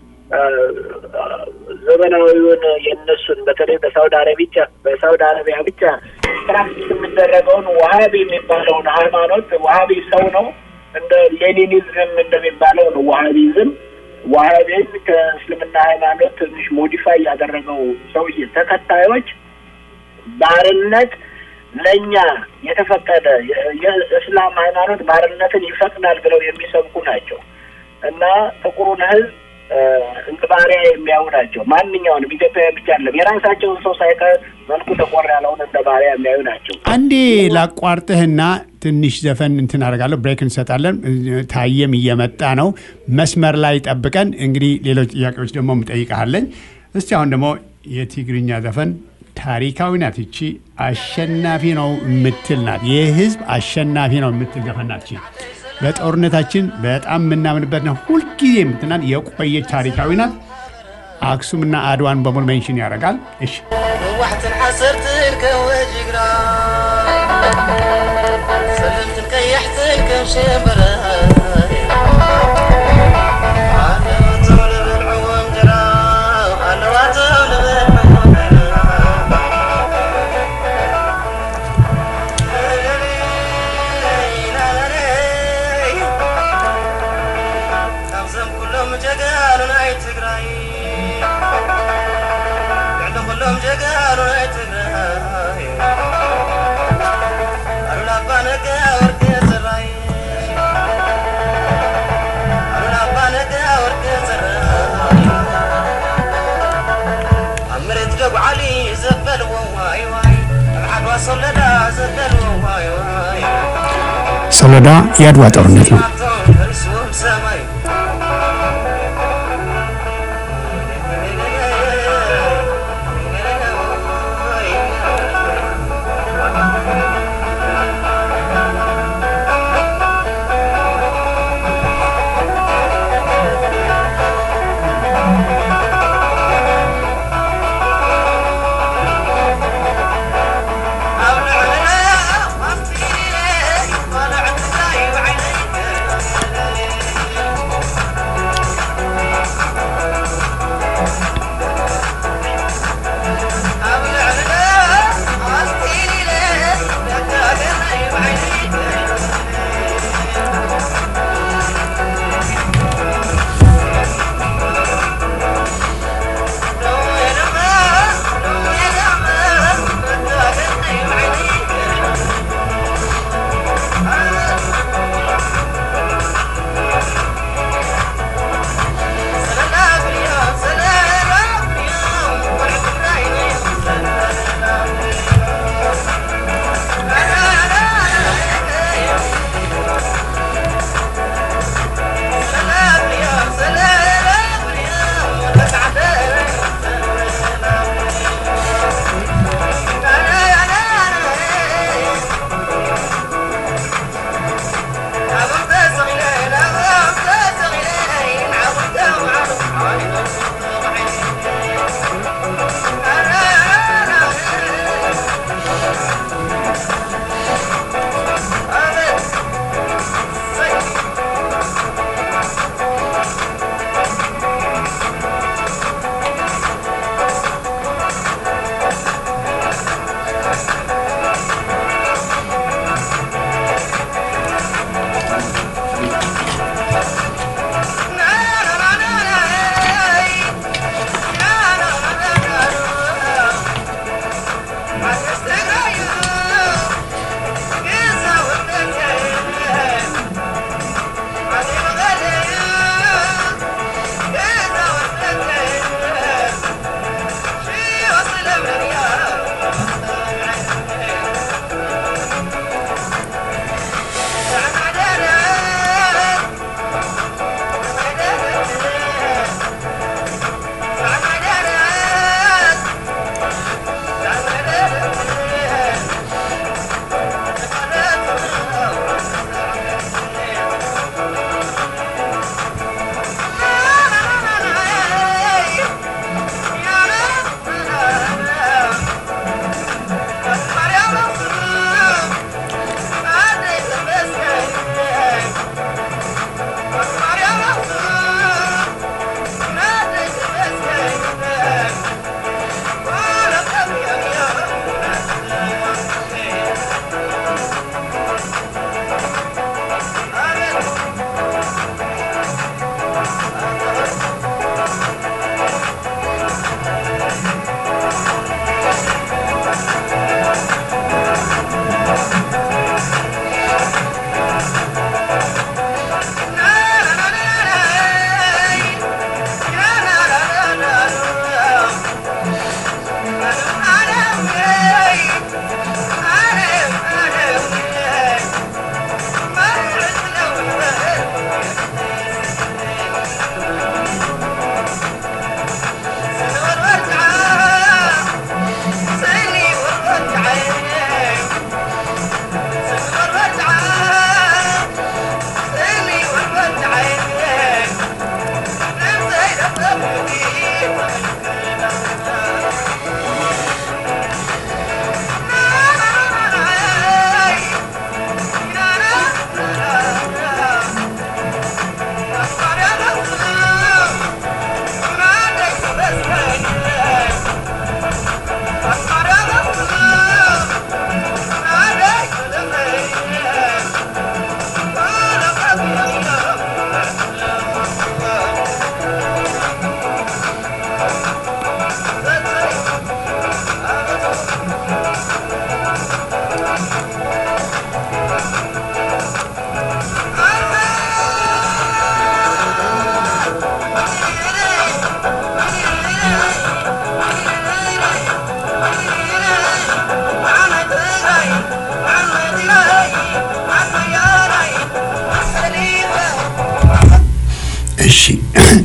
ዘመናዊውን የእነሱን በተለይ በሳውዲ አረቢያ በሳውዲ አረቢያ ብቻ ፕራክቲስ የሚደረገውን ዋሀቢ የሚባለውን ሃይማኖት ዋሀቢ ሰው ነው እንደ ሌኒኒዝም እንደሚባለው ነው ዋሀቢዝም ዋሀቢም ከእስልምና ሃይማኖት ትንሽ ሞዲፋይ ያደረገው ሰውዬ ተከታዮች ባርነት ለእኛ የተፈቀደ የእስላም ሃይማኖት ባርነትን ይፈቅዳል ብለው የሚሰብኩ ናቸው እና ጥቁሩን ህዝብ እንደ ባሪያ የሚያዩ ናቸው። ማንኛውንም ኢትዮጵያዊ ብቻ አይደለም የራሳቸውን ሰው ሳይቀር መልኩ ተቆር ያለውን እንደ ባሪያ የሚያዩ ናቸው።
አንዴ ላቋርጥህና ትንሽ ዘፈን እንትን አደርጋለሁ፣ ብሬክ እንሰጣለን። ታየም እየመጣ ነው። መስመር ላይ ጠብቀን እንግዲህ ሌሎች ጥያቄዎች ደግሞ ምጠይቀሃለኝ። እስቲ አሁን ደግሞ የትግርኛ ዘፈን ታሪካዊ ናት። እቺ አሸናፊ ነው የምትል ናት። የህዝብ አሸናፊ ነው የምትል ዘፈን ናት። በጦርነታችን በጣም የምናምንበት ነው። ሁልጊዜ የምትናል የቆየች ታሪካዊ ናት። አክሱምና አድዋን በሙሉ ሜንሽን ያደርጋል። እሺ
ዋሕትን ሓሰርትን ከም ወጅግራ ሰለምትን ቀያሕትን ከም ሸበረ ኣለዋቶም ልበልዕዎም ጀራ ኣለዋቶም ልበልዕዎም ካብዞም ኩሎም ጀጋኑ ናይ ትግራይ ልዕሊ ኩሎም ጀጋኑ ናይ ትግራይ ኣሉላ ኣባ ነጋ ወርቂ ዝራይ ኣሉላ ኣባ ነጋ ወርቂ ዝራይ ኣብ መሬት ደጉዓሊ ዘበልዎ ዋይ ዋይ ኣብ ዓድዋ ሰለዳ ዘበልዎ ዋይ ዋይ
ሰሎዳ የአድዋ ጦርነት ነው።
ከሪስዎም ሰማይ ኣብ ልዕልና ኣብቲ ቆልዕ ትግራይ ባዕለይ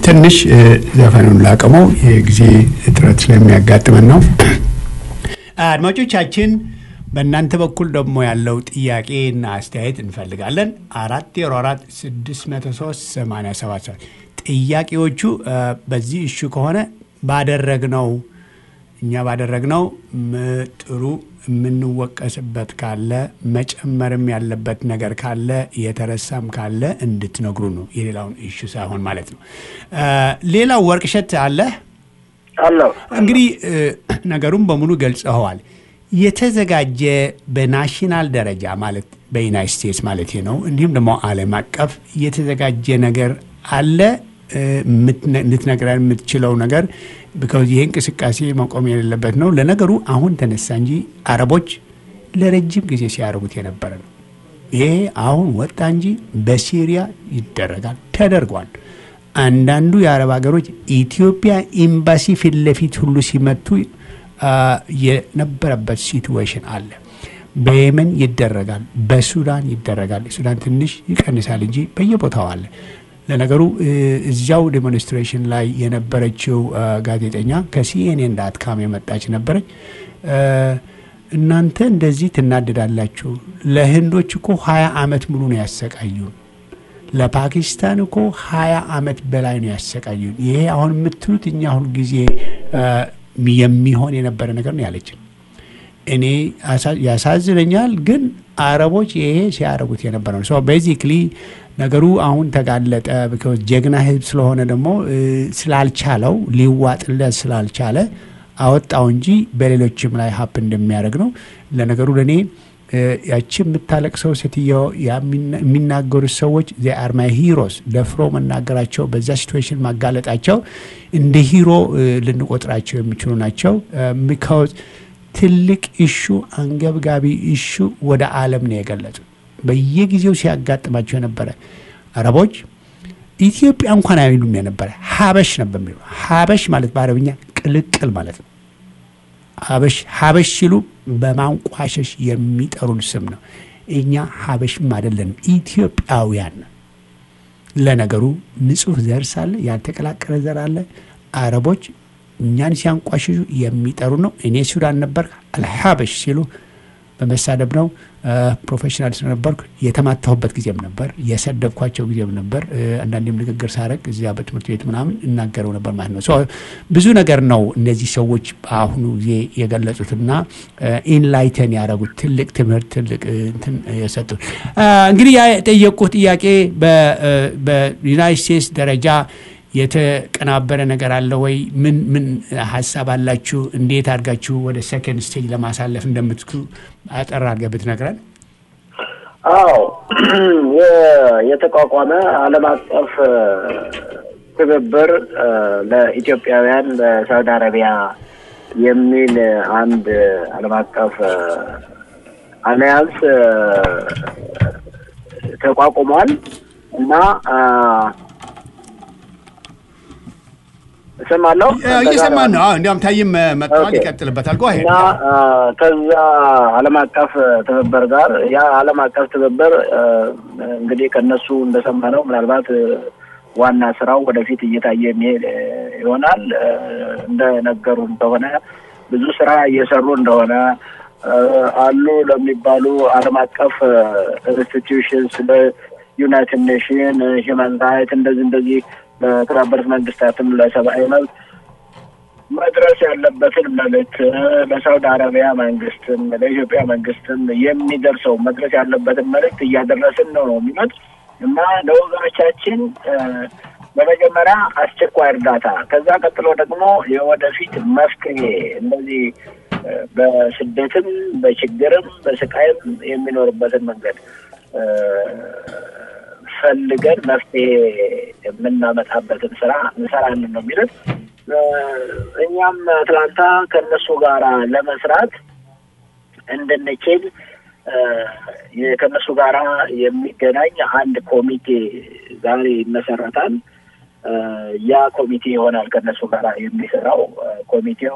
ትንሽ እ፣ ዘፈኑን ላቅመው የጊዜ እጥረት ስለሚያጋጥመን ነው። አድማጮቻችን በእናንተ በኩል ደግሞ ያለው ጥያቄና አስተያየት እንፈልጋለን። አራት ዜሮ አራት ስድስት መቶ ሶስት ሰማንያ ሰባት ሰባት ጥያቄዎቹ እ፣ በዚህ እሹ ከሆነ ባደረግነው እኛ ባደረግነው ም- ጥሩ የምንወቀስበት ካለ መጨመርም ያለበት ነገር ካለ የተረሳም ካለ እንድትነግሩ ነው። የሌላውን እሹ ሳይሆን ማለት ነው። እ፣ ሌላው ወርቅሸት አለ
አለው
እንግዲህ እ፣ ነገሩን በሙሉ ገልጸኸዋል። የተዘጋጀ በናሽናል ደረጃ ማለት በዩናይት ስቴትስ ማለት ነው፣ እንዲሁም ደግሞ ዓለም አቀፍ የተዘጋጀ ነገር አለ እ፣ የምትነ- ልትነግረን የምትችለው ነገር ቢካዝ ይሄ እንቅስቃሴ መቆም የሌለበት ነው። ለነገሩ አሁን ተነሳ እንጂ አረቦች ለረጅም ጊዜ ሲያደርጉት የነበረ ነው። ይሄ አሁን ወጣ እንጂ በሲሪያ ይደረጋል፣ ተደርጓል። አንዳንዱ የአረብ ሀገሮች ኢትዮጵያ ኤምባሲ ፊት ለፊት ሁሉ ሲመቱ አ፣ የነበረበት ሲትዌሽን አለ። በየመን ይደረጋል፣ በሱዳን ይደረጋል። ሱዳን ትንሽ ይቀንሳል እንጂ በየቦታው አለ። ለነገሩ እ፣ እዚያው ዴሞንስትሬሽን ላይ የነበረችው አ፣ ጋዜጠኛ ከሲኤንኤን ዳት ካም የመጣች ነበረች። እ፣ እናንተ እንደዚህ ትናደዳላችሁ። ለህንዶች እኮ ሀያ አመት ሙሉ ነው ያሰቃዩን። ለፓኪስታን እኮ ሀያ አመት በላይ ነው ያሰቃዩን። ይሄ አሁን የምትሉት እኛ ሁልጊዜ አ፣ የሚሆን የነበረ ነገር ነው ያለችን። እኔ አሳ- ያሳዝነኛል፣ ግን አረቦች ይሄ ሲያደርጉት የነበረ ነው። ሶ ቤዚክሊ ነገሩ አሁን ተጋለጠ። ቢኮዝ ጀግና ህዝብ ስለሆነ ደግሞ እ፣ ስላልቻለው ሊዋጥለት ስላልቻለ አወጣው እንጂ በሌሎችም ላይ ሀፕ እንደሚያደርግ ነው። ለነገሩ ለእኔ እ፣ ያቺ የምታለቅሰው ሴትዮ ያሚና- የሚናገሩት ሰዎች አር ማይ ሂሮስ ደፍሮ መናገራቸው በዛ ሲትዌሽን ማጋለጣቸው እንደ ሂሮ እ፣ ልንቆጥራቸው የሚችሉ ናቸው። ሚካዝ ትልቅ ኢሹ አንገብጋቢ ኢሹ ወደ ዓለም ነው የገለጹት። በየጊዜው ሲያጋጥማቸው የነበረ አረቦች ኢትዮጵያ እንኳን አይሉም የነበረ ሀበሽ ነበር የሚሉ ሀበሽ ማለት በአረብኛ ቅልቅል ማለት ነው። ሀበሽ ሀበሽ ሲሉ በማንቋሸሽ የሚጠሩን ስም ነው። እኛ ሀበሽም አይደለንም ኢትዮጵያውያን ነን። ለነገሩ ንጹህ ዘር ሳለ ያልተቀላቀለ ዘር አለ። አረቦች እኛን ሲያንቋሽሹ የሚጠሩ ነው። እኔ ሱዳን ነበር አልሀበሽ ሲሉ በመሳደብ ነው። ፕሮፌሽናል ስለነበርኩ የተማታሁበት ጊዜም ነበር፣ የሰደብኳቸው ጊዜም ነበር። እ፣ አንዳንዴም ንግግር ሳረግ እዚያ በትምህርት ቤት ምናምን እናገረው ነበር ማለት ነው። ሶ ብዙ ነገር ነው እነዚህ ሰዎች በአሁኑ ጊዜ የገለጹትና ኢንላይተን ያደረጉት ትልቅ ትምህርት ትልቅ እ፣ እንትን የሰጡት አ፣ እንግዲህ ያ የጠየቁት ጥያቄ በ- እ፣ በዩናይት ስቴትስ ደረጃ የተቀናበረ ነገር አለ ወይ? ምን ምን ሀሳብ አላችሁ? እንዴት አድርጋችሁ ወደ ሰከንድ ስቴጅ ለማሳለፍ እንደምትኩ አጠር አድርገህ ብትነግረን።
አዎ የ- የተቋቋመ ዓለም አቀፍ እ፣ ትብብር እ፣ ለኢትዮጵያውያን በሳውዲ አረቢያ የሚል አንድ ዓለም አቀፍ እ፣ አሊያንስ እ፣ ተቋቁሟል እና እ፣ እሰማለሁ
እየሰማን ነው። አዎ፣ እንዲያውም ታይም መጥተዋል።
ኦኬ።
ይቀጥልበታል። ጓ
እና አ፣ ከዛ ዓለም አቀፍ ትብብር ጋር ያ ዓለም አቀፍ ትብብር አ፣ እንግዲህ ከነሱ እንደሰማነው ምናልባት አ፣ ዋና ስራው ወደፊት እየታየ የሚሄድ አ፣ ይሆናል። አ፣ እንደነገሩን ከሆነ ብዙ ስራ እየሰሩ እንደሆነ አ፣ አሉ ለሚባሉ ዓለም አቀፍ ኢንስቲትዩሽንስ ለዩናይትድ ኔሽን ሂውማን ራይት እንደዚህ እንደዚህ ለተባበሩት መንግስታትም ለሰብአዊ መብት መድረስ ያለበትን መልእክት ለሳውዲ አረቢያ መንግስትም ለኢትዮጵያ መንግስትም የሚደርሰው መድረስ ያለበትን መልእክት እያደረስን ነው ነው የሚሉት እና ለወገኖቻችን እ፣ በመጀመሪያ አስቸኳይ እርዳታ ከዛ ቀጥሎ ደግሞ የወደፊት መፍትሄ እንደዚህ እ፣ በስደትም በችግርም በስቃይም የሚኖርበትን መንገድ እ፣ ፈልገን መፍትሄ የምናመጣበትን ስራ እንሰራለን ነው የሚሉት። እ፣ እኛም አትላንታ ከእነሱ ጋር ለመስራት እንድንችል እ፣ የ- ከእነሱ ጋራ የሚገናኝ አንድ ኮሚቴ ዛሬ ይመሰረታል። እ፣ ያ ኮሚቴ ይሆናል ከእነሱ ጋር የሚሰራው እ፣ ኮሚቴው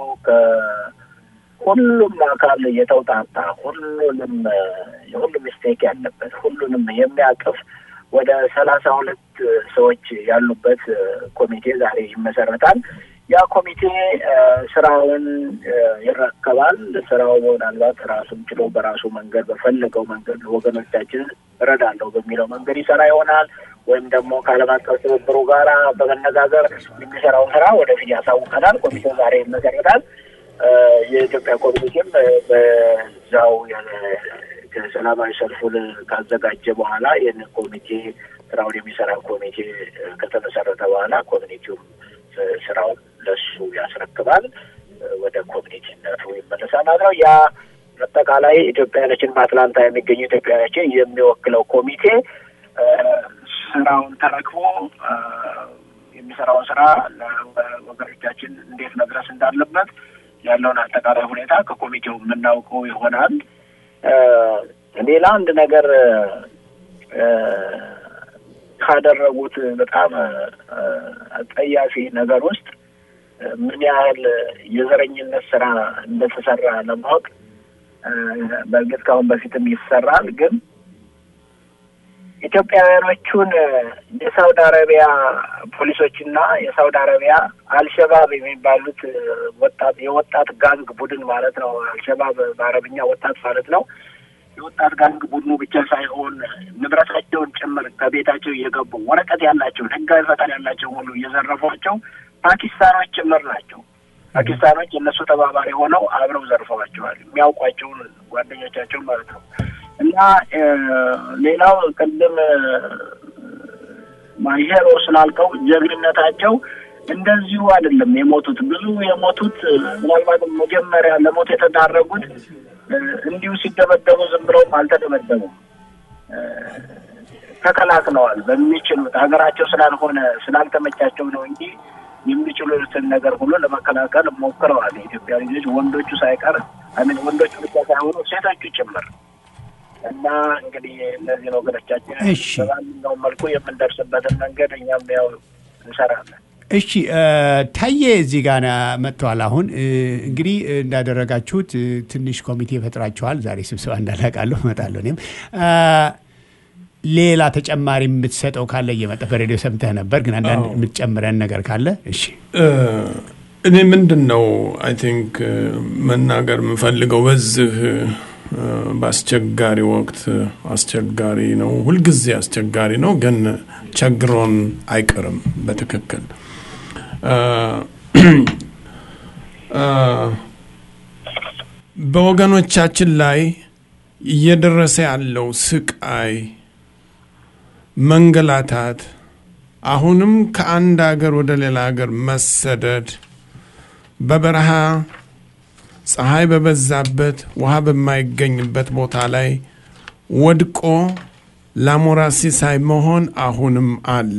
ከሁሉም አካል የተውጣጣ ሁሉንም እ፣ የሁሉም ስቴክ ያለበት ሁሉንም የሚያቅፍ ወደ ሰላሳ ሁለት ሰዎች ያሉበት እ፣ ኮሚቴ ዛሬ ይመሰረታል። ያ ኮሚቴ እ፣ ስራውን እ፣ ይረከባል። ስራው ምናልባት ራሱን ችሎ በራሱ መንገድ በፈለገው መንገድ ወገኖቻችን እረዳለሁ በሚለው መንገድ ይሰራ ይሆናል ወይም ደግሞ ከዓለም አቀፍ ትብብሩ ጋራ በመነጋገር የሚሰራውን ስራ ወደፊት ያሳውቀናል። ኮሚቴው ዛሬ ይመሰረታል። እ፣ የኢትዮጵያ ኮሚኒቲም እ፣ በዛው የ- ከሰላማዊ ሰልፉን ካዘጋጀ በኋላ ይህን ኮሚቴ ስራውን የሚሰራ ኮሚቴ እ፣ ከተመሰረተ በኋላ ኮሚኒቲውም እ፣ ስራውን ለሱ ያስረክባል። እ፣ ወደ ኮሚኒቲነቱ ይመለሳል ማለት ነው። ያ አጠቃላይ ኢትዮጵያውያኖችን በአትላንታ የሚገኙ ኢትዮጵያውያኖችን የሚወክለው ኮሚቴ እ፣ ስራውን ተረክቦ እ፣ የሚሰራውን ስራ ለወገኖቻችን እንዴት መድረስ እንዳለበት ያለውን አጠቃላይ ሁኔታ ከኮሚቴው የምናውቀው ይሆናል። እ፣ ሌላ አንድ ነገር እ፣ ካደረጉት በጣም እ፣ አጸያፊ ነገር ውስጥ እ፣ ምን ያህል የዘረኝነት ስራ እንደተሰራ ለማወቅ እ፣ በእርግጥ ከአሁን በፊትም ይሰራል ግን ኢትዮጵያውያኖቹን የሳውዲ አረቢያ ፖሊሶችና የሳውዲ አረቢያ አልሸባብ የሚባሉት እ፣ ወጣት የወጣት ጋንግ ቡድን ማለት ነው። አልሸባብ በአረብኛ ወጣት ማለት ነው። የወጣት ጋንግ ቡድኑ ብቻ ሳይሆን ንብረታቸውን ጭምር ከቤታቸው እየገቡ ወረቀት ያላቸውን ሕጋዊ ፈቃድ ያላቸው ሁሉ እየዘረፏቸው ፓኪስታኖች ጭምር ናቸው። ፓኪስታኖች የእነሱ ተባባሪ ሆነው አብረው ዘርፈዋቸዋል። የሚያውቋቸውን ጓደኞቻቸው ማለት ነው። እና እ፣ ሌላው ቅድም እ፣ ማሄሮ ስላልከው ጀግንነታቸው እንደዚሁ አይደለም የሞቱት። ብዙ የሞቱት እ፣ ምናልባት መጀመሪያ ለሞት የተዳረጉት እ፣ እንዲሁ ሲደበደቡ ዝም ብለውም አልተደበደቡም። እ፣ ተከላክለዋል በሚችሉት ሀገራቸው ስላልሆነ ስላልተመቻቸው ነው እንጂ የሚችሉትን ነገር ሁሉ ለመከላከል ሞክረዋል። የኢትዮጵያ ልጆች ወንዶቹ ሳይቀር አሚን ወንዶቹ ብቻ ሳይሆኑ ሴቶቹ ጭምር እና እንግዲህ እነዚህ ወገኖቻችን
እሺ።
በማንኛውም መልኩ የምንደርስበትን መንገድ እኛም ያው እንሰራለን።
እሺ እ፣ ታዬ እዚህ ጋር መጥተዋል። አሁን እ፣ እንግዲህ እንዳደረጋችሁት እ፣ ትንሽ ኮሚቴ ፈጥራችኋል። ዛሬ ስብሰባ እንዳላቃለሁ እመጣለሁ። እኔም እ፣ ሌላ ተጨማሪ የምትሰጠው ካለ እየመጣ በሬዲዮ ሰምተህ ነበር፣ ግን አንዳንድ
አዎ።
የምትጨምረን ነገር ካለ እሺ።
እኔ ምንድን ነው አይ ቲንክ መናገር የምፈልገው በዚህ እ፣ በአስቸጋሪ ወቅት አስቸጋሪ ነው፣ ሁልጊዜ አስቸጋሪ ነው፣ ግን ቸግሮን አይቀርም። በትክክል እ፣ እ፣ በወገኖቻችን ላይ እየደረሰ ያለው ስቃይ፣ መንገላታት፣ አሁንም ከአንድ ሀገር ወደ ሌላ ሀገር መሰደድ በበረሃ ፀሐይ በበዛበት ውሃ በማይገኝበት ቦታ ላይ ወድቆ ላሞራ ሲሳይ መሆን አሁንም አለ።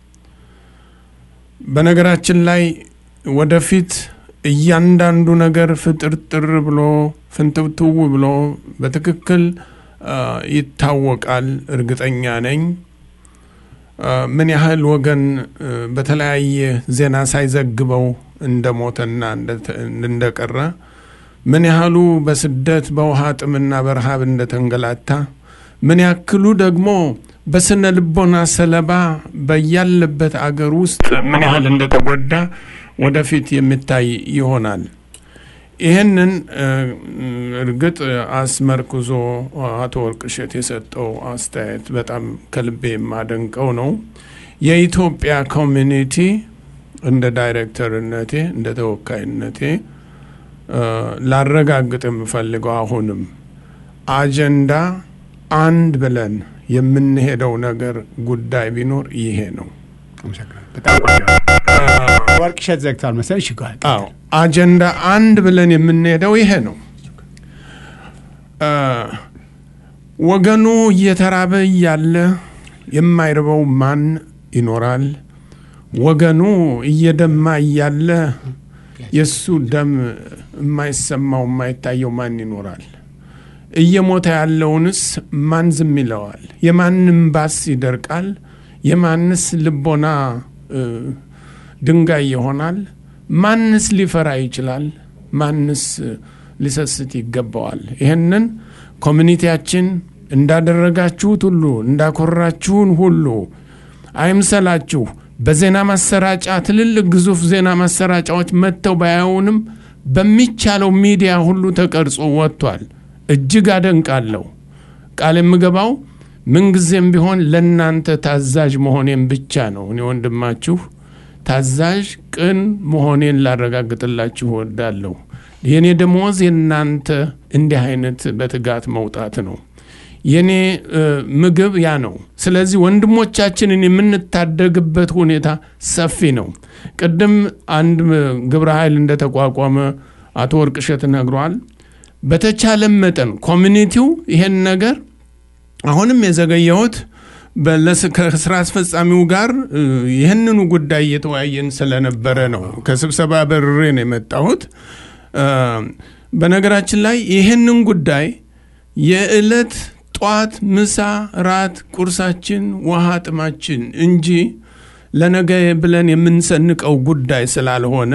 በነገራችን ላይ ወደፊት እያንዳንዱ ነገር ፍጥርጥር ብሎ ፍንትውትው ብሎ በትክክል አ፣ ይታወቃል። እርግጠኛ ነኝ። አ፣ ምን ያህል ወገን እ፣ በተለያየ ዜና ሳይዘግበው እንደሞተና እንደተ- እንደቀረ ምን ያህሉ በስደት በውሃ ጥምና በረሃብ እንደተንገላታ ምን ያክሉ ደግሞ በስነ ልቦና ሰለባ በያለበት አገር ውስጥ ምን ያህል እንደተጎዳ ወደፊት የሚታይ ይሆናል። ይህንን እ፣ እርግጥ አስመርክዞ አቶ ወርቅሸት የሰጠው አስተያየት በጣም ከልቤ የማደንቀው ነው። የኢትዮጵያ ኮሚኒቲ እንደ ዳይሬክተርነቴ እንደ ተወካይነቴ እ፣ ላረጋግጥ የምፈልገው አሁንም አጀንዳ አንድ ብለን የምንሄደው ነገር ጉዳይ ቢኖር ይሄ ነው።
አመሰግናለሁ። በጣም ቆንጆ። ወርቅሸት ዘግቷል መሰለኝ። እሺ፣ ጓል
አዎ አጀንዳ አንድ ብለን የምንሄደው ይሄ ነው። እ፣ ወገኑ እየተራበ እያለ የማይርበው ማን ይኖራል? ወገኑ እየደማ እያለ የእሱ ደም የማይሰማው የማይታየው ማን ይኖራል? እየሞተ ያለውንስ ማን ዝም ይለዋል? የማንም ባስ ይደርቃል? የማንስ ልቦና እ፣ ድንጋይ ይሆናል? ማንስ ሊፈራ ይችላል? ማንስ ሊሰስት ይገባዋል? ይህንን ኮሚኒቲያችን እንዳደረጋችሁት ሁሉ እንዳኮራችሁን ሁሉ አይምሰላችሁ። በዜና ማሰራጫ ትልልቅ ግዙፍ ዜና ማሰራጫዎች መጥተው ባያዩንም በሚቻለው ሚዲያ ሁሉ ተቀርጾ ወጥቷል። እጅግ አደንቃለሁ። ቃል የምገባው ምንጊዜም ቢሆን ለእናንተ ታዛዥ መሆኔን ብቻ ነው። እኔ ወንድማችሁ ታዛዥ ቅን መሆኔን ላረጋግጥላችሁ እወዳለሁ። የእኔ ደሞዝ የእናንተ እንዲህ አይነት በትጋት መውጣት ነው። የኔ ምግብ ያ ነው። ስለዚህ ወንድሞቻችንን የምንታደግበት ሁኔታ ሰፊ ነው። ቅድም አንድ ግብረ ኃይል እንደተቋቋመ አቶ ወርቅሸት ነግሯል። በተቻለም መጠን ኮሚኒቲው ይሄን ነገር አሁንም የዘገየሁት ከስራ አስፈጻሚው ጋር ይህንኑ ጉዳይ እየተወያየን ስለነበረ ነው። ከስብሰባ በርሬ ነው የመጣሁት። በነገራችን ላይ ይህንን ጉዳይ የዕለት ጧት፣ ምሳ፣ ራት፣ ቁርሳችን፣ ውሃ ጥማችን እንጂ ለነገ ብለን የምንሰንቀው ጉዳይ ስላልሆነ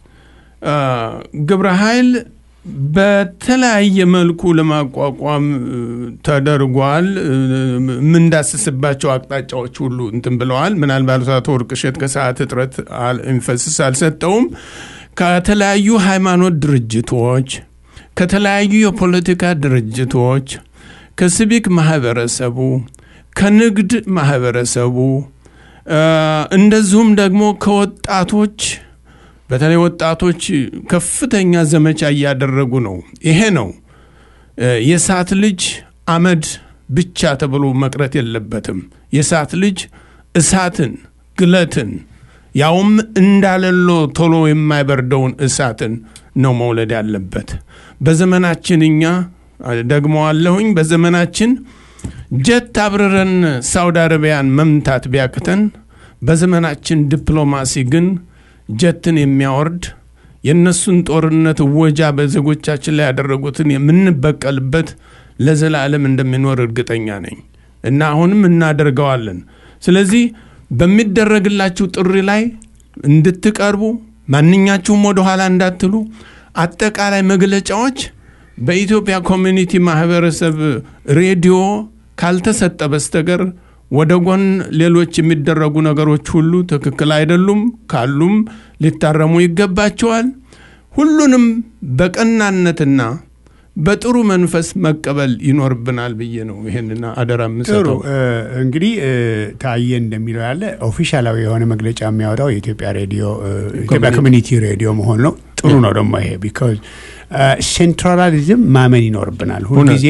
ግብረ ኃይል በተለያየ መልኩ ለማቋቋም ተደርጓል። የምንዳስስባቸው አቅጣጫዎች ሁሉ እንትን ብለዋል። ምናልባት አቶ ወርቅሸት ከሰዓት እጥረት ኢንፈስስ አልሰጠውም። ከተለያዩ ሃይማኖት ድርጅቶች፣ ከተለያዩ የፖለቲካ ድርጅቶች፣ ከሲቪክ ማህበረሰቡ፣ ከንግድ ማህበረሰቡ እንደዚሁም ደግሞ ከወጣቶች በተለይ ወጣቶች ከፍተኛ ዘመቻ እያደረጉ ነው። ይሄ ነው የእሳት ልጅ አመድ ብቻ ተብሎ መቅረት የለበትም። የእሳት ልጅ እሳትን፣ ግለትን ያውም እንዳለሎ ቶሎ የማይበርደውን እሳትን ነው መውለድ ያለበት። በዘመናችን እኛ ደግመዋለሁኝ፣ በዘመናችን ጀት አብረረን ሳውዲ አረቢያን መምታት ቢያቅተን፣ በዘመናችን ዲፕሎማሲ ግን ጀትን የሚያወርድ የእነሱን ጦርነት እወጃ በዜጎቻችን ላይ ያደረጉትን የምንበቀልበት ለዘላለም እንደሚኖር እርግጠኛ ነኝ እና አሁንም እናደርገዋለን። ስለዚህ በሚደረግላችሁ ጥሪ ላይ እንድትቀርቡ ማንኛችሁም ወደ ኋላ እንዳትሉ አጠቃላይ መግለጫዎች በኢትዮጵያ ኮሚኒቲ ማህበረሰብ ሬዲዮ ካልተሰጠ በስተቀር ወደ ጎን ሌሎች የሚደረጉ ነገሮች ሁሉ ትክክል አይደሉም፣ ካሉም ሊታረሙ ይገባቸዋል። ሁሉንም በቀናነትና በጥሩ መንፈስ መቀበል ይኖርብናል ብዬ ነው ይህንና አደራ
ጥሩ
የምሰጠው።
እንግዲህ ታየ እንደሚለው ያለ ኦፊሻላዊ የሆነ መግለጫ የሚያወጣው የኢትዮጵያ ሬዲዮ ኢትዮጵያ ኮሚኒቲ ሬዲዮ መሆን ነው። ጥሩ ነው ደግሞ ይሄ ቢካዝ ሴንትራሊዝም ማመን ይኖርብናል ሁልጊዜ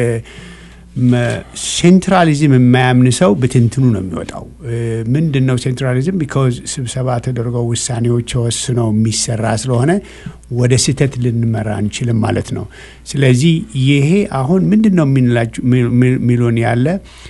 ሴንትራሊዝም የማያምን ሰው ብትንትኑ ነው የሚወጣው። ምንድን ነው ሴንትራሊዝም? ቢካዝ ስብሰባ ተደርገው ውሳኔዎች ተወስነው የሚሰራ ስለሆነ ወደ ስህተት ልንመራ አንችልም ማለት ነው። ስለዚህ ይሄ አሁን ምንድን ነው የሚሉን ያለ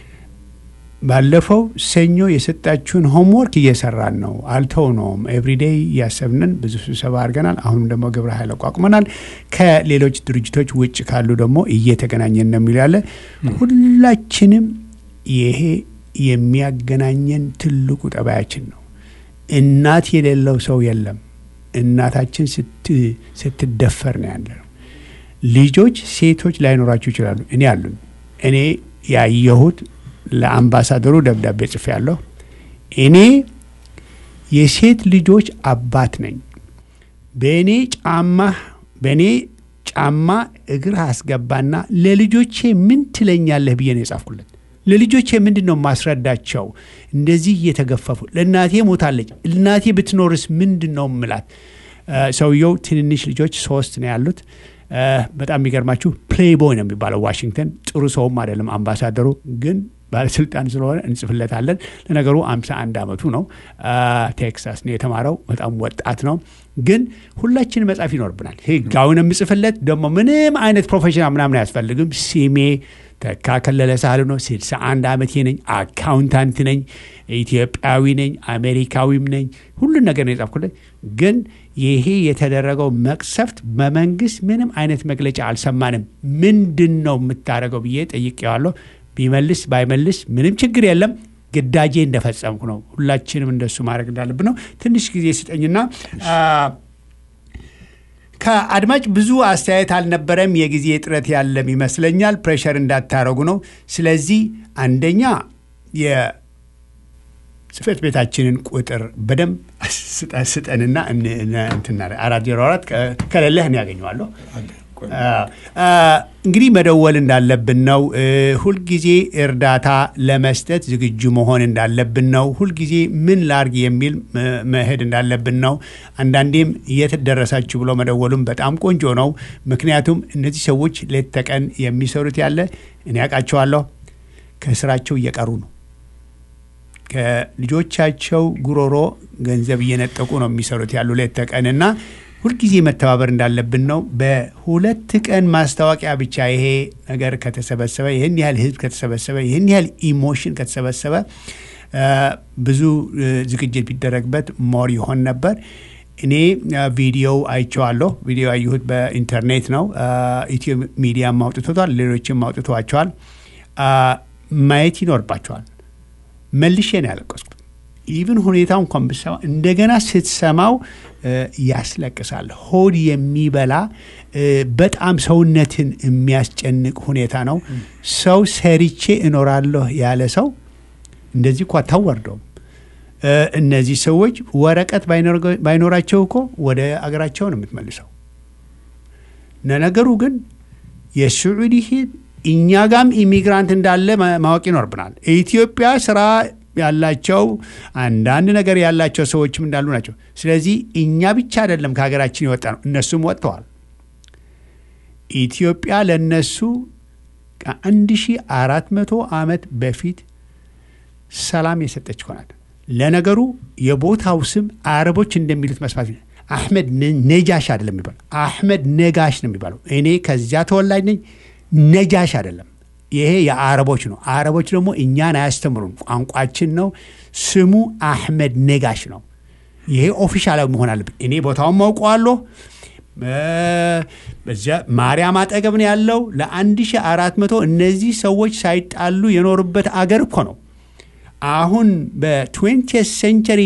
ባለፈው ሰኞ የሰጣችሁን ሆምወርክ እየሰራን ነው፣ አልተውነውም። ኤቭሪዴይ እያሰብንን ብዙ ስብሰባ አድርገናል። አሁንም ደግሞ ግብረ ኃይል አቋቁመናል። ከሌሎች ድርጅቶች ውጭ ካሉ ደግሞ እየተገናኘን ነው የሚሉ ያለ ሁላችንም ይሄ የሚያገናኘን ትልቁ ጠባያችን ነው። እናት የሌለው ሰው የለም። እናታችን ስትደፈር ነው ያለ ነው። ልጆች ሴቶች ላይኖራችሁ ይችላሉ። እኔ አሉኝ። እኔ ያየሁት ለአምባሳደሩ ደብዳቤ ጽፌ ያለሁ እኔ የሴት ልጆች አባት ነኝ። በእኔ ጫማ በእኔ ጫማ እግር አስገባና ለልጆቼ ምን ትለኛለህ ብዬ ነው የጻፍኩለት። ለልጆቼ ምንድን ነው ማስረዳቸው? እንደዚህ እየተገፈፉ ለእናቴ ሞታለች፣ እናቴ ብትኖርስ ምንድን ነው ምላት? ሰውየው ትንንሽ ልጆች ሶስት ነው ያሉት። በጣም የሚገርማችሁ ፕሌይቦይ ነው የሚባለው ዋሽንግተን። ጥሩ ሰውም አይደለም አምባሳደሩ ግን ባለስልጣን ስለሆነ እንጽፍለታለን። ለነገሩ አምሳ አንድ ዓመቱ ነው። ቴክሳስ ነው የተማረው። በጣም ወጣት ነው። ግን ሁላችን መጻፍ ይኖርብናል። ህጋዊን የምጽፍለት ደግሞ ምንም አይነት ፕሮፌሽናል ምናምን አያስፈልግም። ሲሜ ተካ ከለለ ሳህሉ ነው። ስልሳ አንድ ዓመቴ ነኝ። አካውንታንት ነኝ። ኢትዮጵያዊ ነኝ። አሜሪካዊም ነኝ። ሁሉን ነገር ነው የጻፍኩለት። ግን ይሄ የተደረገው መቅሰፍት በመንግስት ምንም አይነት መግለጫ አልሰማንም። ምንድን ነው የምታደርገው ብዬ ጠይቄዋለሁ። ቢመልስ ባይመልስ ምንም ችግር የለም። ግዳጄ እንደፈጸምኩ ነው። ሁላችንም እንደሱ ማድረግ እንዳለብን ነው። ትንሽ ጊዜ ስጠኝና ከአድማጭ ብዙ አስተያየት አልነበረም። የጊዜ እጥረት ያለም ይመስለኛል። ፕሬሸር እንዳታረጉ ነው። ስለዚህ አንደኛ የጽህፈት ቤታችንን ቁጥር በደንብ ስጠ- ስጠንና እን- እን- እንትና አራት ዜሮ አራት ከ- ከሌለህ እኔ ያገኘዋለሁ። አ፣ እንግዲህ መደወል እንዳለብን ነው። እ፣ ሁልጊዜ እርዳታ ለመስጠት ዝግጁ መሆን እንዳለብን ነው። ሁልጊዜ ምን ላርግ የሚል እ፣ መሄድ እንዳለብን ነው። አንዳንዴም የት ደረሳችሁ ብሎ መደወሉም በጣም ቆንጆ ነው። ምክንያቱም እነዚህ ሰዎች ሌት ተቀን የሚሰሩት ያለ እኔ ያውቃቸዋለሁ ከስራቸው እየቀሩ ነው። ከልጆቻቸው ጉሮሮ ገንዘብ እየነጠቁ ነው የሚሰሩት ያሉ ሌት ተቀን እና ሁልጊዜ መተባበር እንዳለብን ነው። በሁለት ቀን ማስታወቂያ ብቻ ይሄ ነገር ከተሰበሰበ ይህን ያህል ህዝብ ከተሰበሰበ ይህን ያህል ኢሞሽን ከተሰበሰበ አ፣ ብዙ እ፣ ዝግጅት ቢደረግበት ሞር ይሆን ነበር። እኔ አ፣ ቪዲዮው አይቼዋለሁ። ቪዲዮ ያየሁት በኢንተርኔት ነው። አ፣ ኢትዮ ሚዲያም አውጥቶታል፣ ሌሎችም አውጥተዋቸዋል። አ፣ ማየት ይኖርባቸዋል። መልሼ ነው ያለቀስኩት። ኢቭን ሁኔታው እንኳን ብሰማ እንደገና ስትሰማው እ፣ ያስለቅሳል። ሆድ የሚበላ እ፣ በጣም ሰውነትን የሚያስጨንቅ ሁኔታ ነው። ሰው ሰርቼ እኖራለሁ ያለ ሰው እንደዚህ እኮ አታወርደውም። እ፣ እነዚህ ሰዎች ወረቀት ባይኖር- ባይኖራቸው እኮ ወደ አገራቸው ነው የምትመልሰው። ለነገሩ ግን የስዑዲ ህዝብ እኛ ጋም ኢሚግራንት እንዳለ ማ- ማወቅ ይኖርብናል። ኢትዮጵያ ስራ ያላቸው አንዳንድ ነገር ያላቸው ሰዎችም እንዳሉ ናቸው። ስለዚህ እኛ ብቻ አይደለም ከሀገራችን የወጣ ነው፣ እነሱም ወጥተዋል። ኢትዮጵያ ለነሱ ከአንድ ሺህ አራት መቶ ዓመት በፊት ሰላም የሰጠች ሆናት። ለነገሩ የቦታው ስም አረቦች እንደሚሉት መስማት አሕመድ ነ- ነጃሽ አይደለም የሚባለው፣ አሕመድ ነጋሽ ነው የሚባለው። እኔ ከዚያ ተወላጅ ነኝ። ነጃሽ አይደለም። ይሄ የአረቦች ነው። አረቦች ደግሞ እኛን አያስተምሩን፣ ቋንቋችን ነው። ስሙ አሕመድ ነጋሽ ነው። ይሄ ኦፊሻላዊ መሆን አለብን። እኔ ቦታውን ማውቀዋለሁ። በ- በዚያ ማርያም አጠገብ ነው ያለው። ለአንድ ሺህ አራት መቶ እነዚህ ሰዎች ሳይጣሉ የኖሩበት አገር እኮ ነው። አሁን በ20 ሴንቸሪ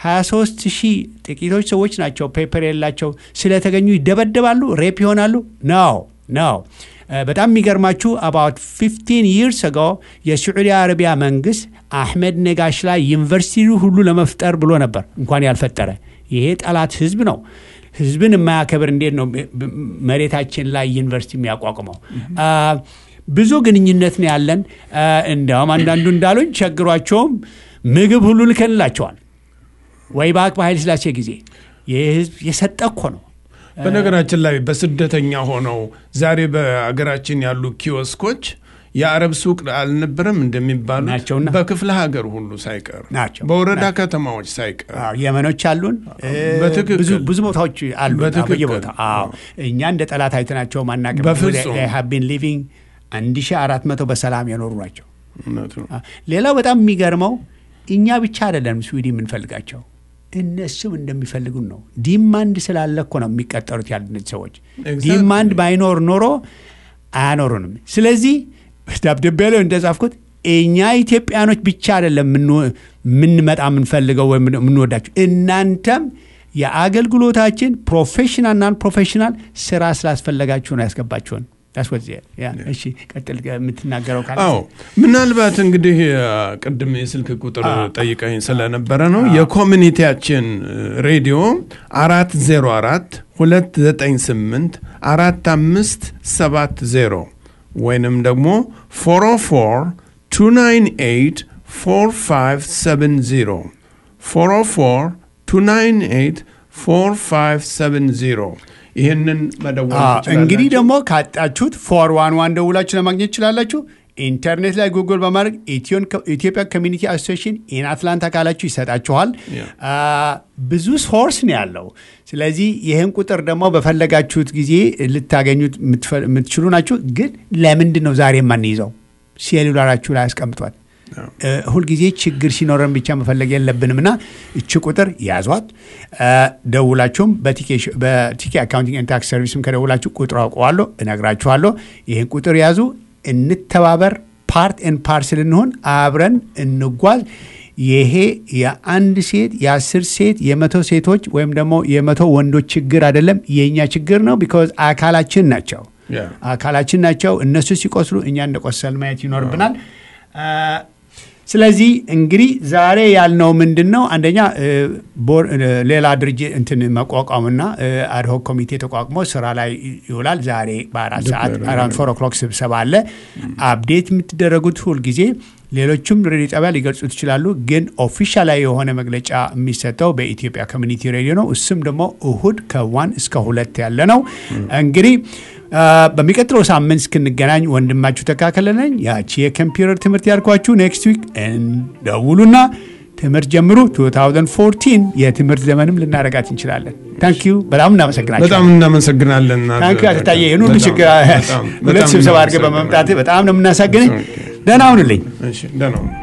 23 ሺህ ጥቂቶች ሰዎች ናቸው ፔፐር የላቸው ስለተገኙ ይደበደባሉ፣ ሬፕ ይሆናሉ። ነው ነው። በጣም የሚገርማችሁ አባውት 15 ይርስ አጎ የስዑዲ አረቢያ መንግስት አሕመድ ነጋሽ ላይ ዩኒቨርሲቲ ሁሉ ለመፍጠር ብሎ ነበር፣ እንኳን ያልፈጠረ። ይሄ ጠላት ህዝብ ነው። ህዝብን የማያከብር እንዴት ነው መሬታችን ላይ ዩኒቨርሲቲ የሚያቋቁመው? አ፣ ብዙ ግንኙነት ነው ያለን። አ፣ እንዲያውም አንዳንዱ እንዳሉኝ ቸግሯቸውም ምግብ ሁሉ ልከንላቸዋል። ወይ ባክ በኃይለ ሥላሴ ጊዜ ይህ ህዝብ የሰጠ እኮ ነው።
በነገራችን ላይ በስደተኛ ሆነው ዛሬ በሀገራችን ያሉ ኪዮስኮች የአረብ ሱቅ አልነበረም እንደሚባሉት
ናቸውና።
በክፍለ ሀገር ሁሉ ሳይቀር
ናቸው።
በወረዳ ከተማዎች ሳይቀር
አዎ፣ የመኖች አሉን እ፣
በትክክል።
ብዙ ብዙ ቦታዎች አሉ
በትክክል።
በየቦታ አዎ እኛ እንደ ጠላት አይተናቸው ማናቅም
በፍጹም።
ሀቢን ሊቪንግ አንድ ሺ አራት መቶ በሰላም የኖሩ ናቸው
እውነቱ ነው።
አ፣ ሌላው በጣም የሚገርመው እኛ ብቻ አይደለም ስዊዲ የምንፈልጋቸው እነሱም እንደሚፈልጉን ነው ዲማንድ ስላለ እኮ ነው የሚቀጠሩት ያሉ እነዚህ ሰዎች
Exactly.
ዲማንድ ባይኖር ኖሮ አያኖሩንም ስለዚህ ደብዳቤ ላይ እንደጻፍኩት እኛ ኢትዮጵያኖች ብቻ አይደለም የምንወ- የምንመጣ የምንፈልገው ወይም የምንወዳቸው እናንተም የአገልግሎታችን ፕሮፌሽናል ናን ፕሮፌሽናል ስራ ስላስፈለጋችሁ ነው ያስገባችሁን That's what it is. Yeah. እሺ ቀጥል የምትናገረው ካለ
አዎ ምናልባት እንግዲህ አ፣ ቅድም የስልክ ቁጥር ጠይቀኝ ስለነበረ ነው የኮሚኒቲያችን እ፣ ሬዲዮ አራት ዜሮ አራት ሁለት ዘጠኝ ስምንት አራት አምስት ሰባት ዜሮ ወይንም ደግሞ ፎር ፎር ቱ ናይን ኤይት ፎር ፋይቭ ሰቨን ዜሮ ፎር ፎር ቱ ናይን ኤይት ፎር ፋይቭ ሰቨን ዜሮ ይህንን መደወል
አዎ፣
ትችላላችሁ።
እንግዲህ ደግሞ ካጣችሁት ፎር ዋን ዋን ደውላችሁ ለማግኘት ትችላላችሁ። ኢንተርኔት ላይ ጉግል በማድረግ ኢትዮን- ኢትዮጵያ ኮሚኒቲ አሶሲሽን ኢን አትላንታ ካላችሁ ይሰጣችኋል።
Yeah.
አ፣ ብዙ ሶርስ ነው ያለው። ስለዚህ ይህን ቁጥር ደግሞ በፈለጋችሁት ጊዜ ልታገኙት የምትፈ- የምትችሉ ናችሁ። ግን ለምንድን ነው ዛሬ የማንይዘው? ሴሉላራችሁ ላይ አስቀምጧል። እ፣ ሁልጊዜ ችግር ሲኖረን ብቻ መፈለግ የለብንም እና እቺ ቁጥር ያዟት። እ፣ ደውላችሁም በቲኬ- በቲኬ አካውንቲንግ ኤንድ ታክስ ሰርቪስም ከደውላችሁ ቁጥሩ አውቀዋለሁ፣ እነግራችኋለሁ። ይህን ቁጥር ያዙ፣ እንተባበር፣ ፓርት ኤን ፓርስል እንሆን፣ አብረን እንጓዝ። ይሄ የአንድ ሴት የአስር ሴት የመቶ ሴቶች ወይም ደግሞ የመቶ ወንዶች ችግር አይደለም፣ የእኛ ችግር ነው። ቢኮዝ አካላችን ናቸው
ያ።
አካላችን ናቸው። እነሱ ሲቆስሉ እኛ እንደቆሰል ማየት ይኖርብናል። አ፣ ስለዚህ እንግዲህ ዛሬ ያልነው ምንድን ነው? አንደኛ እ፣ ቦር- እ፣ ሌላ ድርጅት እንትን መቋቋምና አድሆክ ኮሚቴ ተቋቁሞ ስራ ላይ ይውላል። ዛሬ በአራት ሰዓት አራውንድ ፎር ኦክሎክ ስብሰባ አለ። አፕዴት የምትደረጉት ሁልጊዜ ሌሎቹም ሬዲዮ ጣቢያ ሊገልጹት ይችላሉ። ግን ኦፊሻላዊ የሆነ መግለጫ የሚሰጠው በኢትዮጵያ ኮሚኒቲ ሬዲዮ ነው። እሱም ደግሞ እሁድ ከዋን እስከ ሁለት ያለ ነው። እንግዲህ አ፣ በሚቀጥለው ሳምንት እስክንገናኝ ወንድማችሁ ተካከለ ነኝ። ያቺ የኮምፒውተር ትምህርት ያልኳችሁ ኔክስት ዊክ እንደውሉና ትምህርት ጀምሩ። 2014 የትምህርት ዘመንም ልናረጋት እንችላለን። ታንኪዩ በጣም እናመሰግናቸው።
በጣም እናመሰግናለን።
ታንኪዩ አትታየ ይህን ሁሉ
በጣም-
ችግር
በጣም-
ሁለት
በጣም
ስብሰባ አድርገህ
እናመሰግናለን።
በመምጣት በጣም ነው የምናሳግንኝ።
ኦኬ።
ደህና ሁንልኝ።
እሺ፣ ደህና ሁኑ።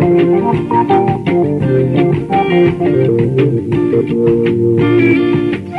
Thank you.